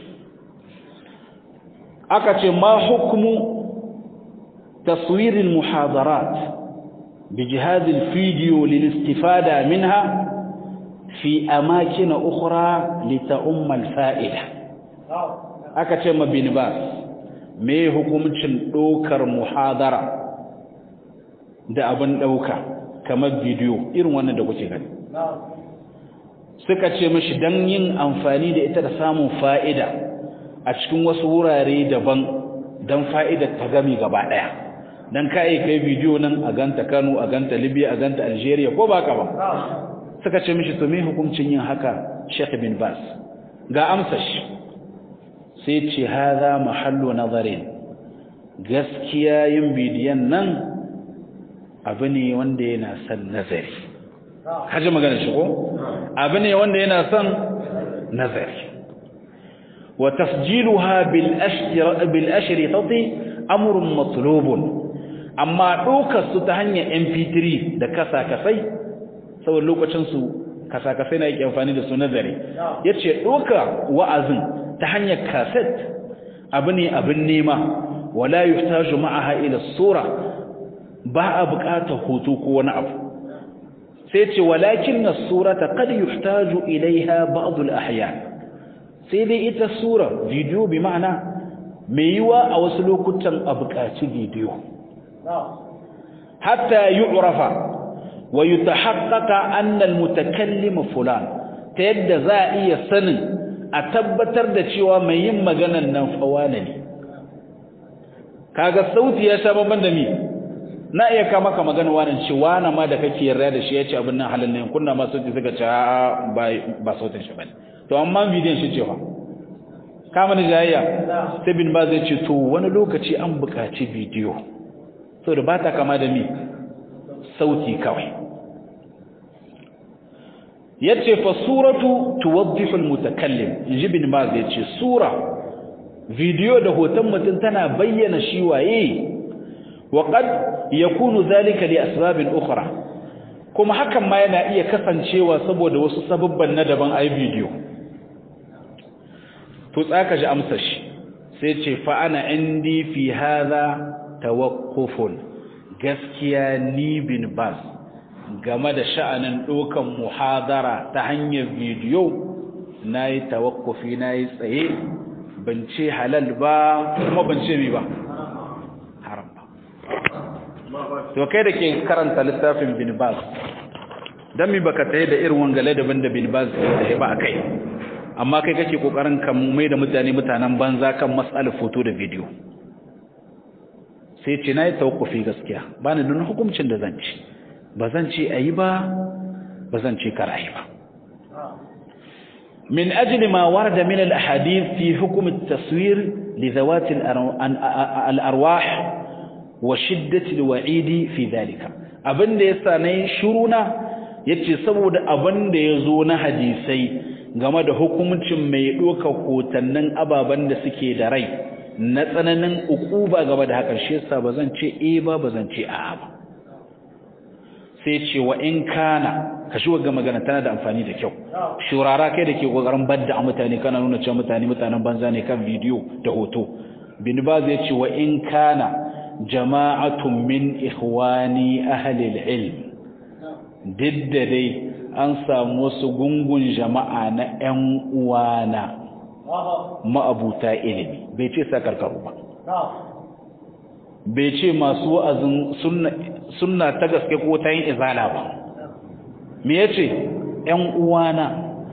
aka ce ma hukumu taswirin muhadarat bi jihazin fidiyo lilistifada minha fi amakina ukhra lita'ummal fa'ida aka ce ma bin bas me hukumcin dokar muhadara da abin dauka kamar bidiyo irin wannan da kuke gani suka ce mashi dan yin amfani da ita da samun fa'ida a cikin wasu wurare daban don fa'idar ta gami gaba ɗaya don kai kai bidiyo nan a ganta kano a ganta libya a ganta algeria ko ba ka ba suka ce mishi to me hukuncin yin haka sheikh bin bas ga amsa shi sai ce haza mahallu nazarin gaskiya yin bidiyon nan abu ne wanda yana son nazari kaji magana shi ko abu ne wanda yana son nazari وتسجيلها بالأشر بالأشرطة أمر مطلوب أما دوكا ستهنيا MP3 da kasa kasai saboda lokacin su kasa kasai na yake amfani da su nazari yace doka wa'azin ta hanyar cassette abu ne abin nema wala yuhtaju ma'aha ila sura ba a buƙatar hoto ko wani abu sai ce walakin as-surata qad yuhtaju ilaiha ba'd al-ahyan sai dai ita sura video bi ma'ana mai yiwa a wasu lokutan a buƙaci video hatta yu'rafa wa yutahaqqaqa anna al-mutakallim fulan ta yadda za a iya sanin a tabbatar da cewa mai yin maganan nan fawana ne kaga sauti ya sha babban da mi na iya ka maka magana wannan cewa na ma da kake yarda da shi yace abin nan halin ne kunna ma sauti suka ce ba ba sautin shi bane to amma bidiyon shi cewa kama da jayayya sai bin ba zai ce to wani lokaci an buƙaci bidiyo so da ba ta kama da mi sauti kawai yace fa suratu tuwaddihu almutakallim inji bin ba zai ce sura bidiyo da hoton mutum tana bayyana shi waye wa qad yakunu zalika li asbabin ukhra kuma hakan ma yana iya kasancewa saboda wasu sababban na daban ai bidiyo to tsaka ji amsa shi sai ce fa ana indi fi hadha tawaqqufun gaskiya ni bin bas game da sha'anin dokan muhadara ta hanyar bidiyo nayi tawakkufi nayi tsaye ban ce halal ba kuma ban ce mi ba haram ba to kai da ke karanta littafin bin bas dan mi baka tayi da irin wangale daban da bin bas da ba akai amma kai kake kokarin kan mai da mutane mutanen banza kan mas'alar foto da video sai ce nayi tawakkufi gaskiya bani da hukuncin da zan ci ba zan ce ayi ba ba zan ce kar ayi ba min ajli ma warada min al-ahadith fi hukm at-taswir li dhawat al-arwah wa shiddat al-wa'id fi dhalika abinda yasa nayi shuruna yace saboda abinda yazo na hadisai game da hukuncin mai doka hotannin ababan da suke da rai na tsananin ukuba game da hakan shi yasa bazan ce eh ba bazan ce a'a ba sai ce wa in kana ka shi ga magana tana da amfani da kyau shurara kai da ke kokarin badda a mutane kana nuna cewa mutane mutanen banza ne kan bidiyo da hoto bin baz ya ce wa in kana jama'atun min ikhwani ahli al-ilm didda dai an samu wasu gungun jama'a na ƴan uwana ma'abuta ilimi bai ce sakarkaru ba bai ce masu wa'azin sunna ta gaske ko ta yin izala ba me yace ƴan uwana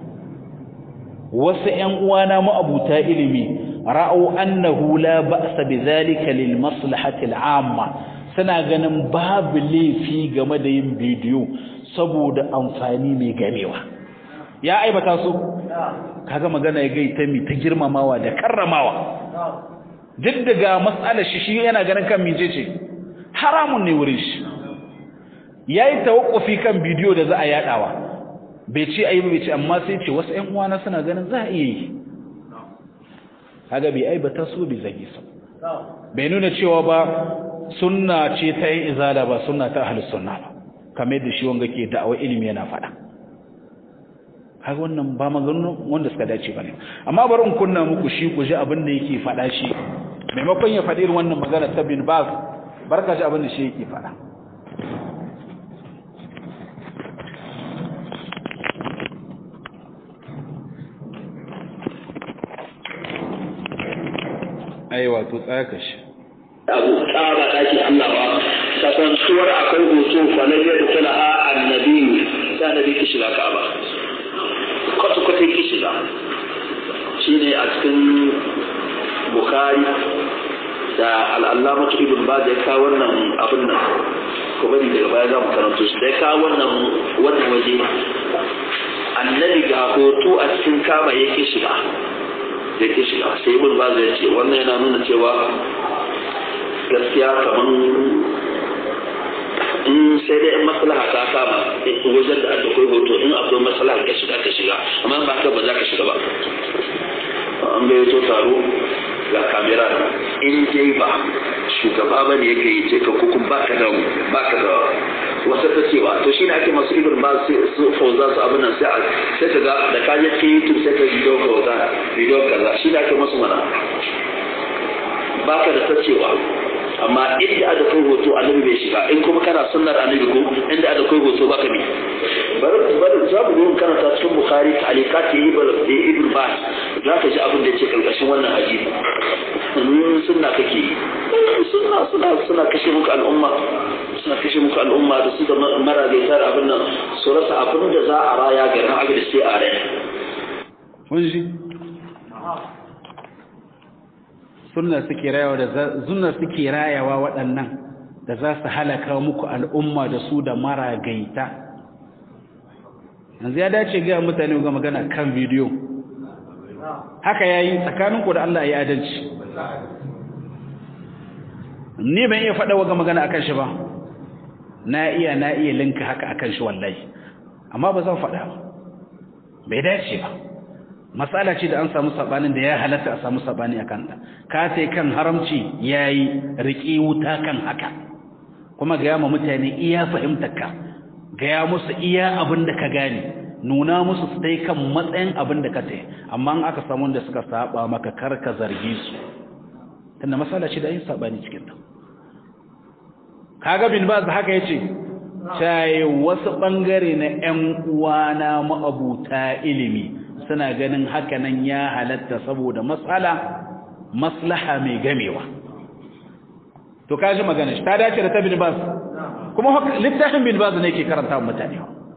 wasu ƴan uwana ma'abuta ilimi ra'au annahu la ba'sa bidhalika lil maslahati al'amma suna ganin babu laifi game da yin bidiyo saboda amfani mai gamewa ya aibata su kaga magana ya gaita mi ta girmamawa da karramawa duk daga matsalar shi shi yana ganin kan mije ce haramun ne wurin shi yayi tawakkufi kan bidiyo da za a yadawa bai ce ayi bai ce amma sai ce wasu ƴan uwana suna ganin za a iya yi kaga bai aibata su bai zage su bai nuna cewa ba sunna ce ta yin izala ba sunna ta ahlus sunna ba kamar yadda shi wanga ke da'awa ilimi yana faɗa kaga wannan ba maganganun wanda suka dace bane amma bari in kunna muku shi ku ji abin da yake faɗa shi maimakon ya faɗi wannan magana ta bin baz barka ji abin da shi yake faɗa aiwa to tsaya ka shi abu tsara daki Allah ba kasantuwar akwai hoto falaje da talaha annabi sai annabi ki shiga Ka'aba kwata kwata ki shiga shine a cikin Bukhari da al-Allama Ibn Baz ya kawo wannan abin nan ko bari daga baya za mu karanto shi da ya kawo wannan wannan waje annabi ga hoto a cikin Ka'aba yake shiga yake shiga sai Ibn Baz ya ce wannan yana nuna cewa gaskiya kaman in sai dai in maslaha ta kama wajen da aka kai hoto in akwai maslaha ka shiga ka shiga amma ba haka ba za ka shiga ba an bai to taro ga kamera in dai ba shugaba ba ne yake yi ce ka kukun ba ka da ba ka da wasa ta cewa to shine ake masu ibn ba su fauza su abin nan sai sai ka ga da ka je cikin youtube sai ka video kaza video kaza shi da ake masu mana ba ka da ta cewa amma inda aka kai hoto annabi bai shiga in kuma kana sunnar annabi ko inda aka kai hoto baka bi bar bar za mu yi karanta cikin bukhari ta'alikat ibn ibn bas za ka ji abin da yake karkashin wannan hadisi in sunna kake yi sunna suna suna kashe muku al'umma suna kashe muku al'umma da su da maragaitar abin nan su rasa abin da za a raya garin abin da sai a raya sunna suke rayawa da sunna suke rayawa waɗannan da za su halaka muku al'umma da su da maragaita yanzu ya dace ga mutane ga magana kan bidiyo haka yayi tsakanin ku da Allah ya adalci ni ban iya faɗa ga magana akan shi ba na iya na iya linka haka akan shi wallahi amma ba zan faɗa ba bai dace ba matsala ce da an samu sabanin da ya halatta a samu sabani a kanta ka sai kan haramci yayi riƙi wuta kan haka kuma ga ma mutane iya fahimtar ka ga musu iya abin da ka gane nuna musu su dai kan matsayin abin da ka tai amma in aka samu wanda suka saba maka kar ka zargi su tunda matsala ce da yin sabani cikin ta kaga bin baz haka yace sai wasu bangare na ƴan uwana ma'abuta ilimi suna ganin hakanan ya halatta saboda matsala maslaha mai gamewa to kaji magana shi ta dace da ta bin bas kuma littafin bin bas ne ke karanta wa mutane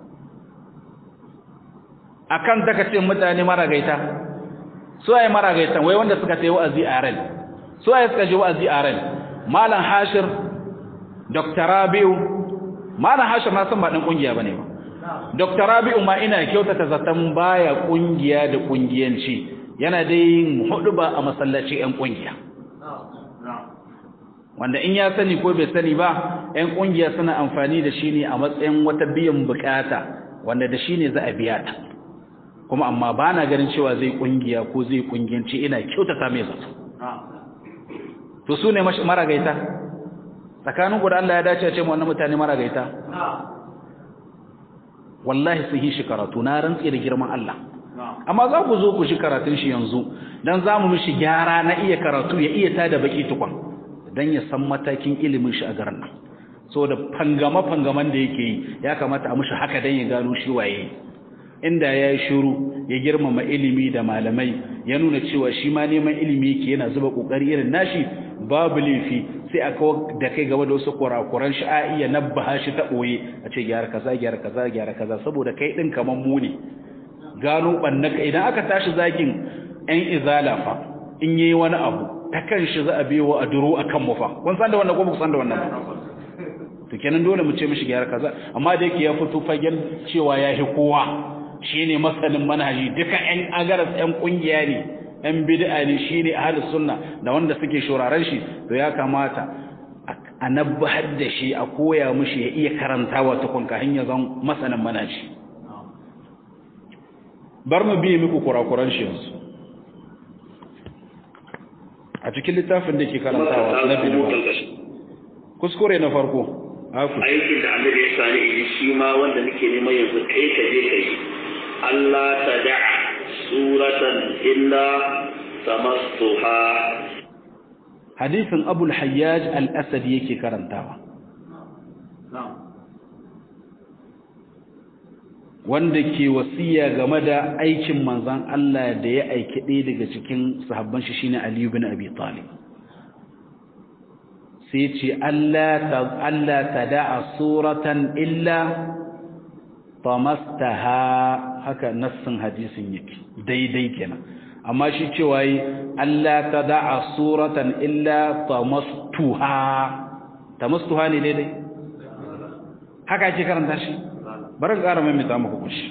akan daga ce mutane maragaita su ai maragaita wai wanda suka tayi wa'azi a ran su ai suka je wa'azi a ran malam hashir dr rabiu malam hashir na san ba dan kungiya bane ba Dr. Rabi'u ma ina kyautata zaton baya kungiya da kungiyanci yana dai yin huduba a masallaci ƴan kungiya wanda in ya sani ko bai sani ba ƴan kungiya suna amfani da shi ne a matsayin wata biyan bukata wanda da shi ne za a biya ta kuma amma ba na ganin cewa zai kungiya ko zai kungiyanci ina kyautata mai zato to su ne maragaita tsakanin ku da Allah ya dace a ce wannan mutane maragaita wallahi sun yi shi karatu na rantsi da girman Allah amma za ku zo ku shi karatun shi yanzu dan za mu mishi gyara na iya karatu ya iya tada baki tukun dan ya san matakin ilimin shi a garin nan saboda fangama fangaman da yake yi ya kamata a mishi haka dan ya gano shi waye inda ya yi shiru ya girmama ilimi da malamai ya nuna cewa shi ma neman ilimi yake yana zuba kokari irin nashi babu laifi sai a kawo da kai gaba da wasu kurakuran shi a iya nabbaha shi ta ɓoye a ce gyara kaza gyara kaza gyara kaza saboda kai ɗin kamar mu ne gano ɓannaka idan aka tashi zagin ‘yan izala fa in yi wani abu ta kan shi za a biyo a duro a kan mufa kun san da wannan ko ba san da wannan ba to kenan dole mu ce mishi gyara kaza amma da yake ya fito fagen cewa ya hi kowa shine masanin manhaji duka ‘yan agaras ‘yan ƙungiya ne ‘yan bid'a ne shi ne ahalus sunna da wanda suke shuraren shi to ya kamata a nabbahar da shi a koya mushi ya iya karantawa tukun ka hanyar zan masanin manaji bar mu biye muku kurakuran shi yanzu a cikin littafin da ke karantawa na biyu kuskure na farko aikin da annabi ya sani in shi ma wanda nake neman yanzu kai ka je ka yi Allah ta da'a suratan illa tamastuha hadisin abul hayyaj al-asad yake karantawa wanda ke wasiya game da aikin manzon Allah da ya aiki ɗaya daga cikin sahabban shi shine Ali ibn Abi Talib sai ce Allah ta Allah tada'a suratan illa tamastaha haka nassin hadisin yake daidai kenan amma shi cewa yi Allah ta da'a suratan illa tamastuha tamastuha ne daidai haka ake karanta shi bari ƙara mai mita muku kushi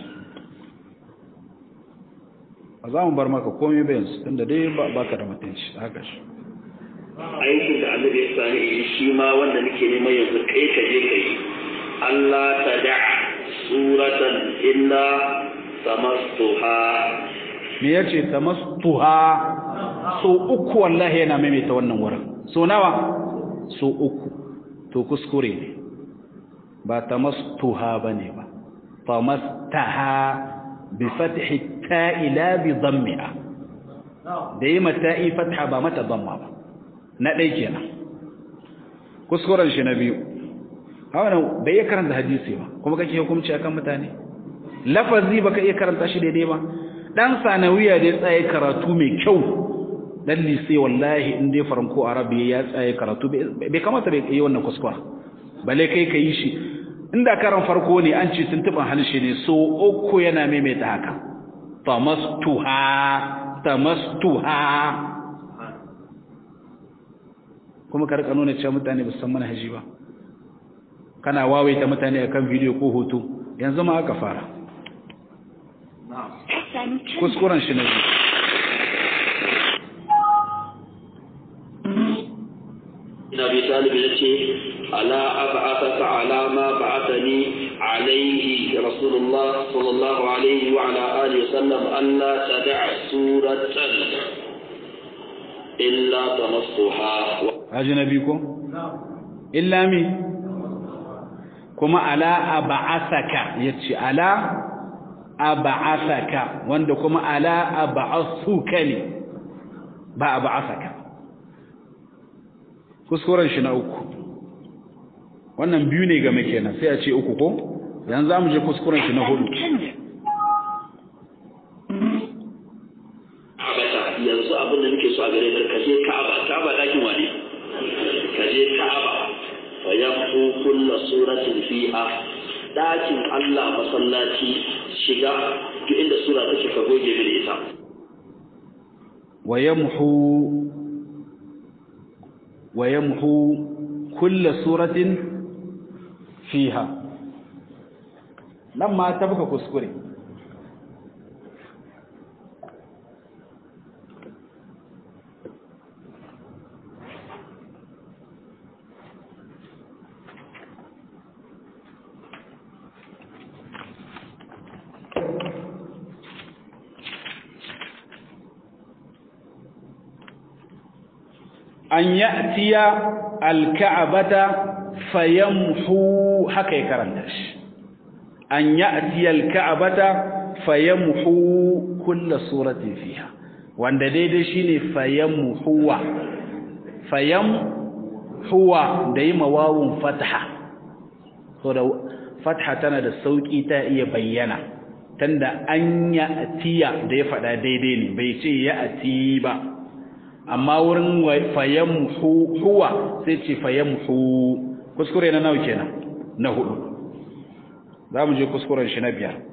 ba za mu bar maka komai bayan su tunda dai ba ka da mutunci haka shi aikin da annabi ya sani in shi ma wanda nake neman yanzu kai ka je ka yi Allah ta da'a suratan illa tamastuha me yace tamastuha so uku wallahi yana maimaita wannan wurin so nawa so uku to kuskure ne ba tamastuha bane ba tamastaha bi fathi ta'i la bi dhammiha da yi mata'i fatha ba mata dhamma ba na dai kenan kuskuren shi na biyu hawa bai iya karanta hadisi ba kuma kake hukunci akan mutane lafazi baka iya karanta shi daidai ba dan sanawiya da ya tsaye karatu mai kyau dan lise wallahi in dai faranko arabi ya tsaye karatu bai kamata bai yi wannan kuskura bale kai ka yi shi inda karan farko ne an ce tuntuban harshe ne so uku yana maimaita haka tamastuha tamastuha kuma ka rika nuna cewa mutane ba su san manhaji ba kana wawaita mutane akan bidiyo ko hoto yanzu ma aka fara kuskuren shi na biyu ina bi talibi ya ce ala ab'athaka ala ma ba'athani alayhi rasulullah sallallahu alaihi wa ala alihi wasallam alla tad'a suratan illa tamassuha haji nabi ko illa mi kuma ala ab'athaka yace ala ab'athaka wanda kuma ala ab'athuka ne ba ab'athaka kuskuren shi na uku wannan biyu ne game kenan sai a ce uku ko yanzu zamu je kuskuren shi na hudu abata yanzu abin da nake so a gare ka kaje Ka'aba Ka'aba dakin wani kaje Ka'aba fa yafu kullu suratin fiha dakin Allah masallaci shiga duk inda sura take ka goge mini ita wa yamhu wa yamhu kullu suratin fiha nan ma ta buka kuskure an ya'tiya alka'abata fayamhu haka ya karanta shi an ya'tiya alka'abata fayamhu kull suratin fiha wanda daidai shine fayamhuwa fayamhuwa da yi mawawun fatha so da fatha tana da sauki ta iya bayyana tanda an ya'tiya da ya faɗa daidai ne bai ce ya'ti ba amma wurin fayamhu huwa sai ce fayamhu kuskure na nawa kenan na hudu za mu je kuskuren shi na biyar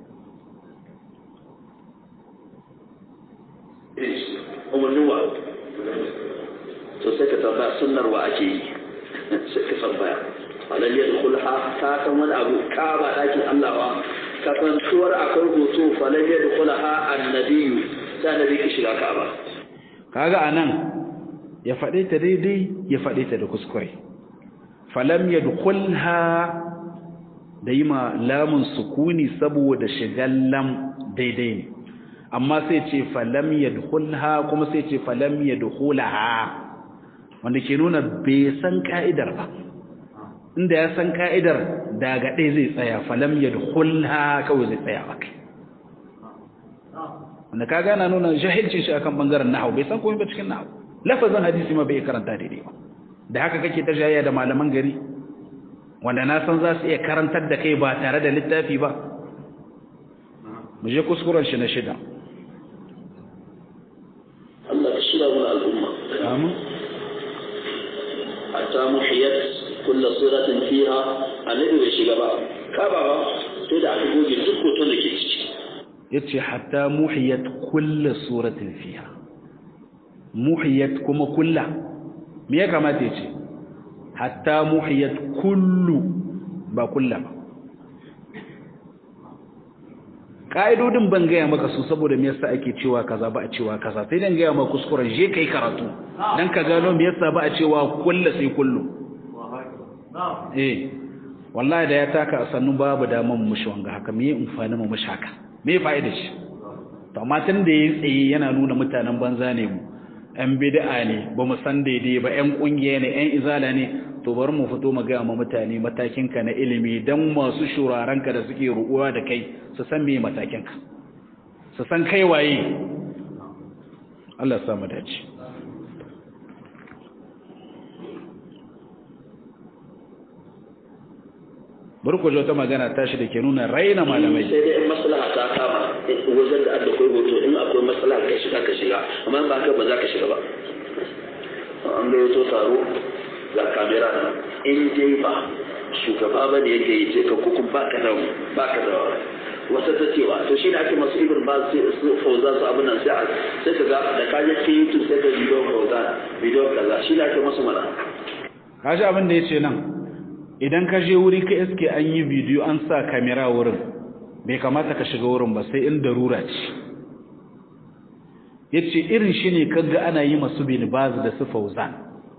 umarnin wa to sai ka tambaya sunnar wa ake yi sai ka tambaya alal yadkhulha ka san wani abu ka ba dakin Allah ba ka san tuwar akwai hoto falal yadkhulha annabiyyu sai nabi ki shiga ka ba kaga anan ya faɗe ta daidai ya faɗe ta da kuskure falam yadkhulha da yima lamun sukuni saboda shigan lam daidai ne amma sai ce falam yadkhulha kuma sai ce falam yadkhulaha wanda ke nuna bai san ka'idar ba inda ya san ka'idar daga ɗaya zai tsaya falam yadkhulha kawai zai tsaya ba kai wanda ka gana nuna jahilcin shi akan bangaren nahwu bai san komai ba cikin nahwu lafazin hadisi ma bai karanta daidai ba da haka kake ta jayayya da malaman gari wanda na san za su iya karantar da kai ba tare da littafi ba mu je kuskuren shi na shida Allah ka shirya mana al'umma amin hatta muhiyat kullu suratin fiha annabi bai shiga ba ka ba ba sai da aka goge duk hoton da ke ciki yace hatta muhiyat kullu suratin fiha muhiyat kuma kulla me ya kamata yace hatta muhiyat kullu ba kulla ba ka'idodin ban gaya maka su saboda me yasa ake cewa kaza ba a cewa kaza sai dan gaya maka kuskuren je kai karatu dan ka gano me yasa ba a cewa kullu sai kullu eh wallahi da ya taka a sannu babu daman mushi wanga haka me amfani mu mushi haka me fa'idar shi to amma tun da yayi tsaye yana nuna mutanen banza ne mu ‘yan bid'a ne ba mu san daidai ba ‘yan ƙungiya ne ‘yan izala ne to bari mu fito mu gaya ma mutane matakinka na ilimi don masu shurarenka da suke ruɗuwa da kai su san me matakinka su san kai waye Allah samu dace bari ku wata magana tashi da ke nuna raina malamai sai dai in maslaha ta kama wajen da aka koyi hoto in akwai maslaha ka shiga ka shiga amma ba haka ba za ka shiga ba an ga yato taro ga kamera nan in dai ba shugaba ba ne yake yi ce ka kukun ba ka da ba ka da wata ta cewa to shi ne ake masu ibn ba su fauza su abin nan sai sai ka ga da ka je cikin youtube sai ka bidiyon fauza bidiyon kaza shi ne ake masu mana kaji abin da ya ce nan idan ka je wuri ka iske an yi bidiyo an sa kamera wurin bai kamata ka shiga wurin ba sai in darura ce ya ce irin shi ne kaga ana yi masu binibaz da su fauzan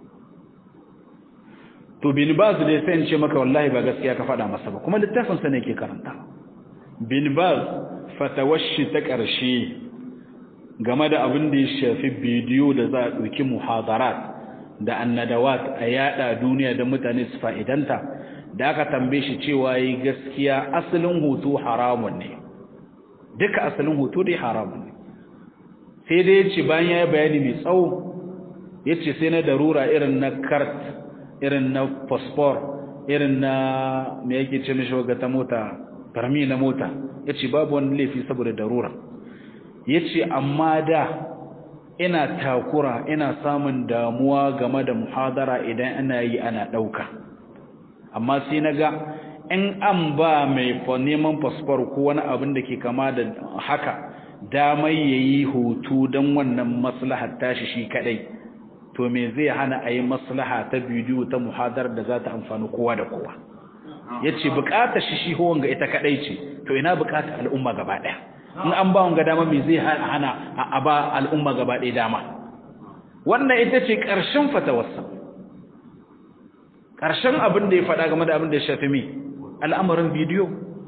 to binibaz da ya sai ce maka wallahi ba gaskiya ka faɗa masa ba kuma littafinsa ne ke karanta binibaz fatawashi ta ƙarshe game da abin da ya shafi bidiyo da za a ɗauki muhadarat da annadawat a yada duniya da mutane su fa'idanta da aka tambaye shi cewa yi gaskiya asalin hoto haramun ne duka asalin hoto dai haramun ne sai dai ya ce bayan ya yi bayani mai tsawo ya ce sai na darura irin na kart irin na fosfor irin na mai yake ce mishi waga ta mota farmi na mota ya ce babu wani laifi saboda darura ya ce amma da ina takura ina samun damuwa game da muhadara idan ana yi ana ɗauka amma sai na ga in an ba mai neman fasfar ko wani abin da ke kama da haka damai ya yi hutu don wannan maslahar tashi shi kadai to me zai hana a yi maslaha ta bidiyo ta muhadar da za ta amfani kowa da kowa yace bukatar shi shi wanga ita kadai ce to ina bukatar al'umma gaba daya in an ba wanga dama me zai hana a ba al'umma gaba daya dama wannan ita ce karshen fatawarsa karshen abin da ya faɗa game da abin da ya shafi mi al'amarin bidiyo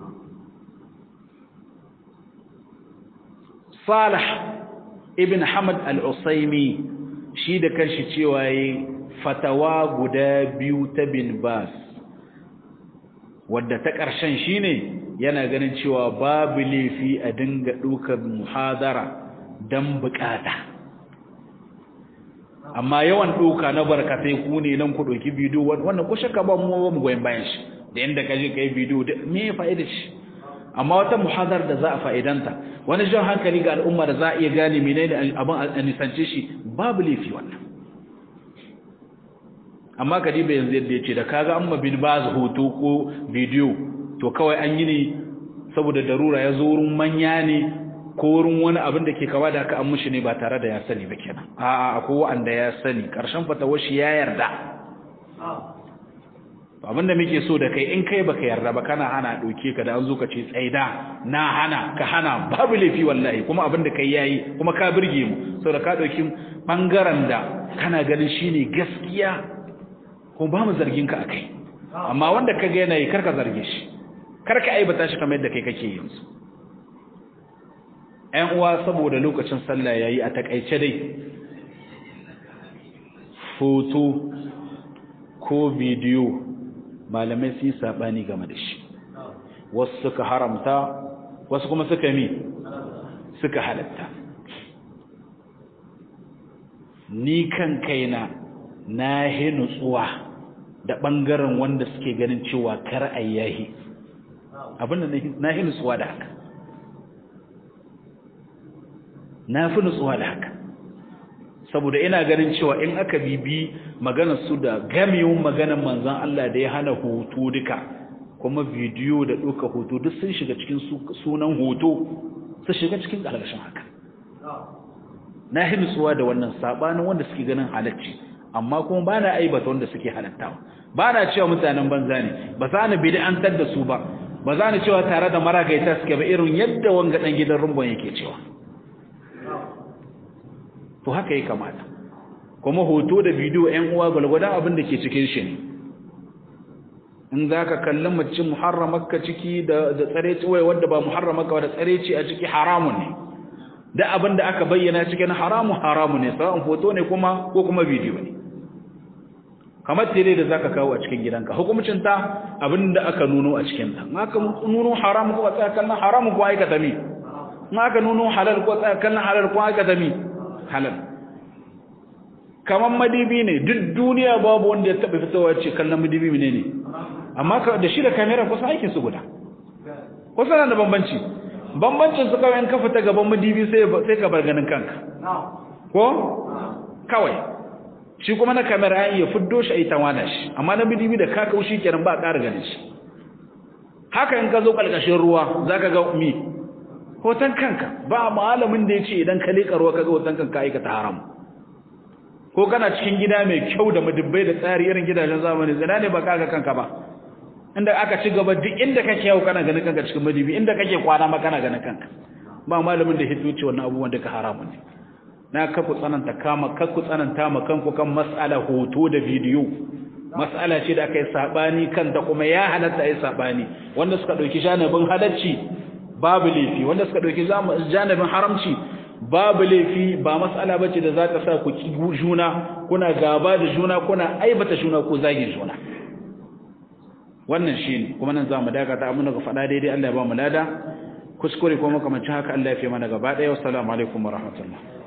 Salih ibn Hamad al-Usaimi shi da kanshi cewa yi fatawa guda biyu ta bin Bas wadda ta ƙarshen shine yana ganin cewa babu laifi a dinga ɗaukar muhadara don bukata amma yawan ɗauka na barkatai ku ne nan ku ɗauki bidiyo wannan ko shakka ba mu mu goyen bayan shi da yanda ka je ka yi bidiyo me ya fa'ida shi amma wata muhadar da za a fa'idanta wani jan hankali ga al'umma da za a iya gane menene abin a nisance shi babu laifi wannan amma ka diba yanzu yadda ya ce da kaga amma bin ba hoto ko bidiyo to kawai an yi ne saboda darura ya zo wurin manya ne ko wurin wani abin da ke kawa da aka an mushi ne ba tare da ya sani ba kenan a'a akwai wanda ya sani karshen fatawar shi ya yarda abin da muke so da kai in kai baka yarda ba kana hana doke ka da an zo ka ce tsaida na hana ka hana babu laifi wallahi kuma abin da kai yayi kuma ka burge mu saboda ka dauki bangaren da kana ganin shine gaskiya kuma ba mu zargin ka akai amma wanda ka ga yana yi karka zarge shi karka aibata shi kamar yadda kai kake yanzu ƴan uwa saboda lokacin sallah yayi a takaice dai foto ko bidiyo malamai sun yi saɓani game da shi wasu suka haramta wasu kuma suka mi suka halatta ni kan kaina na hi nutsuwa da ɓangaren wanda suke ganin cewa kar a yahi abinda na hi nutsuwa da haka na fi nutsuwa da haka saboda ina ganin cewa in aka bibi maganar su da gamewun maganar manzon Allah da ya hana hoto duka kuma bidiyo da ɗauka hoto duk sun shiga cikin sunan hoto su shiga cikin ƙarƙashin haka na yi nutsuwa da wannan sabanin wanda suke ganin halacci amma kuma ba na aibata wanda suke halattawa ba na cewa mutanen banza ne ba za ni bid'antar da su ba ba za ni cewa tare da maragaita suke ba irin yadda wanga dan gidan rumbon yake cewa to haka ya kamata kuma hoto da bidiyo ƴan uwa gwalgwadon abin da ke cikin shi ne in za ka kalli mace muharramarka ciki da tsareci wai wadda ba muharramarka da tsareci a ciki haramun ne da abin da aka bayyana cikin haramun haramun ne sa'an hoto ne kuma ko kuma bidiyo ne kamar tele da zaka kawo a cikin gidanka hukumcin ta abin da aka nuno a cikin ta in aka nuno haram ko tsaya kallon haram ko aikata mi in aka nuno halal ko tsaya kallon halal ko aikata mi halal kamar madibi ne duk duniya babu wanda ya taba fitowa ce kallon madibi ne ne amma da shi da kamera kusa aikin su guda kusa na da bambanci bambancin su kawai in ka fita gaban madibi sai sai ka bar ganin kanka ko kawai shi kuma na kamera an iya fiddo shi ai tawana shi amma na madibi da ka kaushi kenan ba ƙara ganin shi haka in ka zo kalkashin ruwa zaka ga mi hoton kanka ba malamin da yace idan ka leka ruwa kaga hoton kanka aikata haram ko kana cikin gida mai kyau da madubbai da tsari irin gidajen zamani zina ne ba kaga kanka ba inda aka ci gaba duk inda kake yau kana ganin kanka cikin madubi inda kake kwana ma kana ganin kanka ba malamin da hito ce wannan abubuwan duka haramun ne na kaku tsananta kama kaku tsananta ma kanku kan mas'ala hoto da bidiyo mas'ala ce da aka yi sabani kan da kuma ya halatta yi sabani wanda suka dauki janibin halacci babu laifi wanda suka dauki janibin haramci babu laifi ba mas'ala bace da za ta sa ku ki juna kuna gaba da juna kuna aibata juna ko zagin juna wannan shine kuma nan zamu dakata amma ga fada daidai Allah ya ba mu lada kuskure ko makamancin haka Allah ya fi mana gaba daya assalamu alaikum warahmatullahi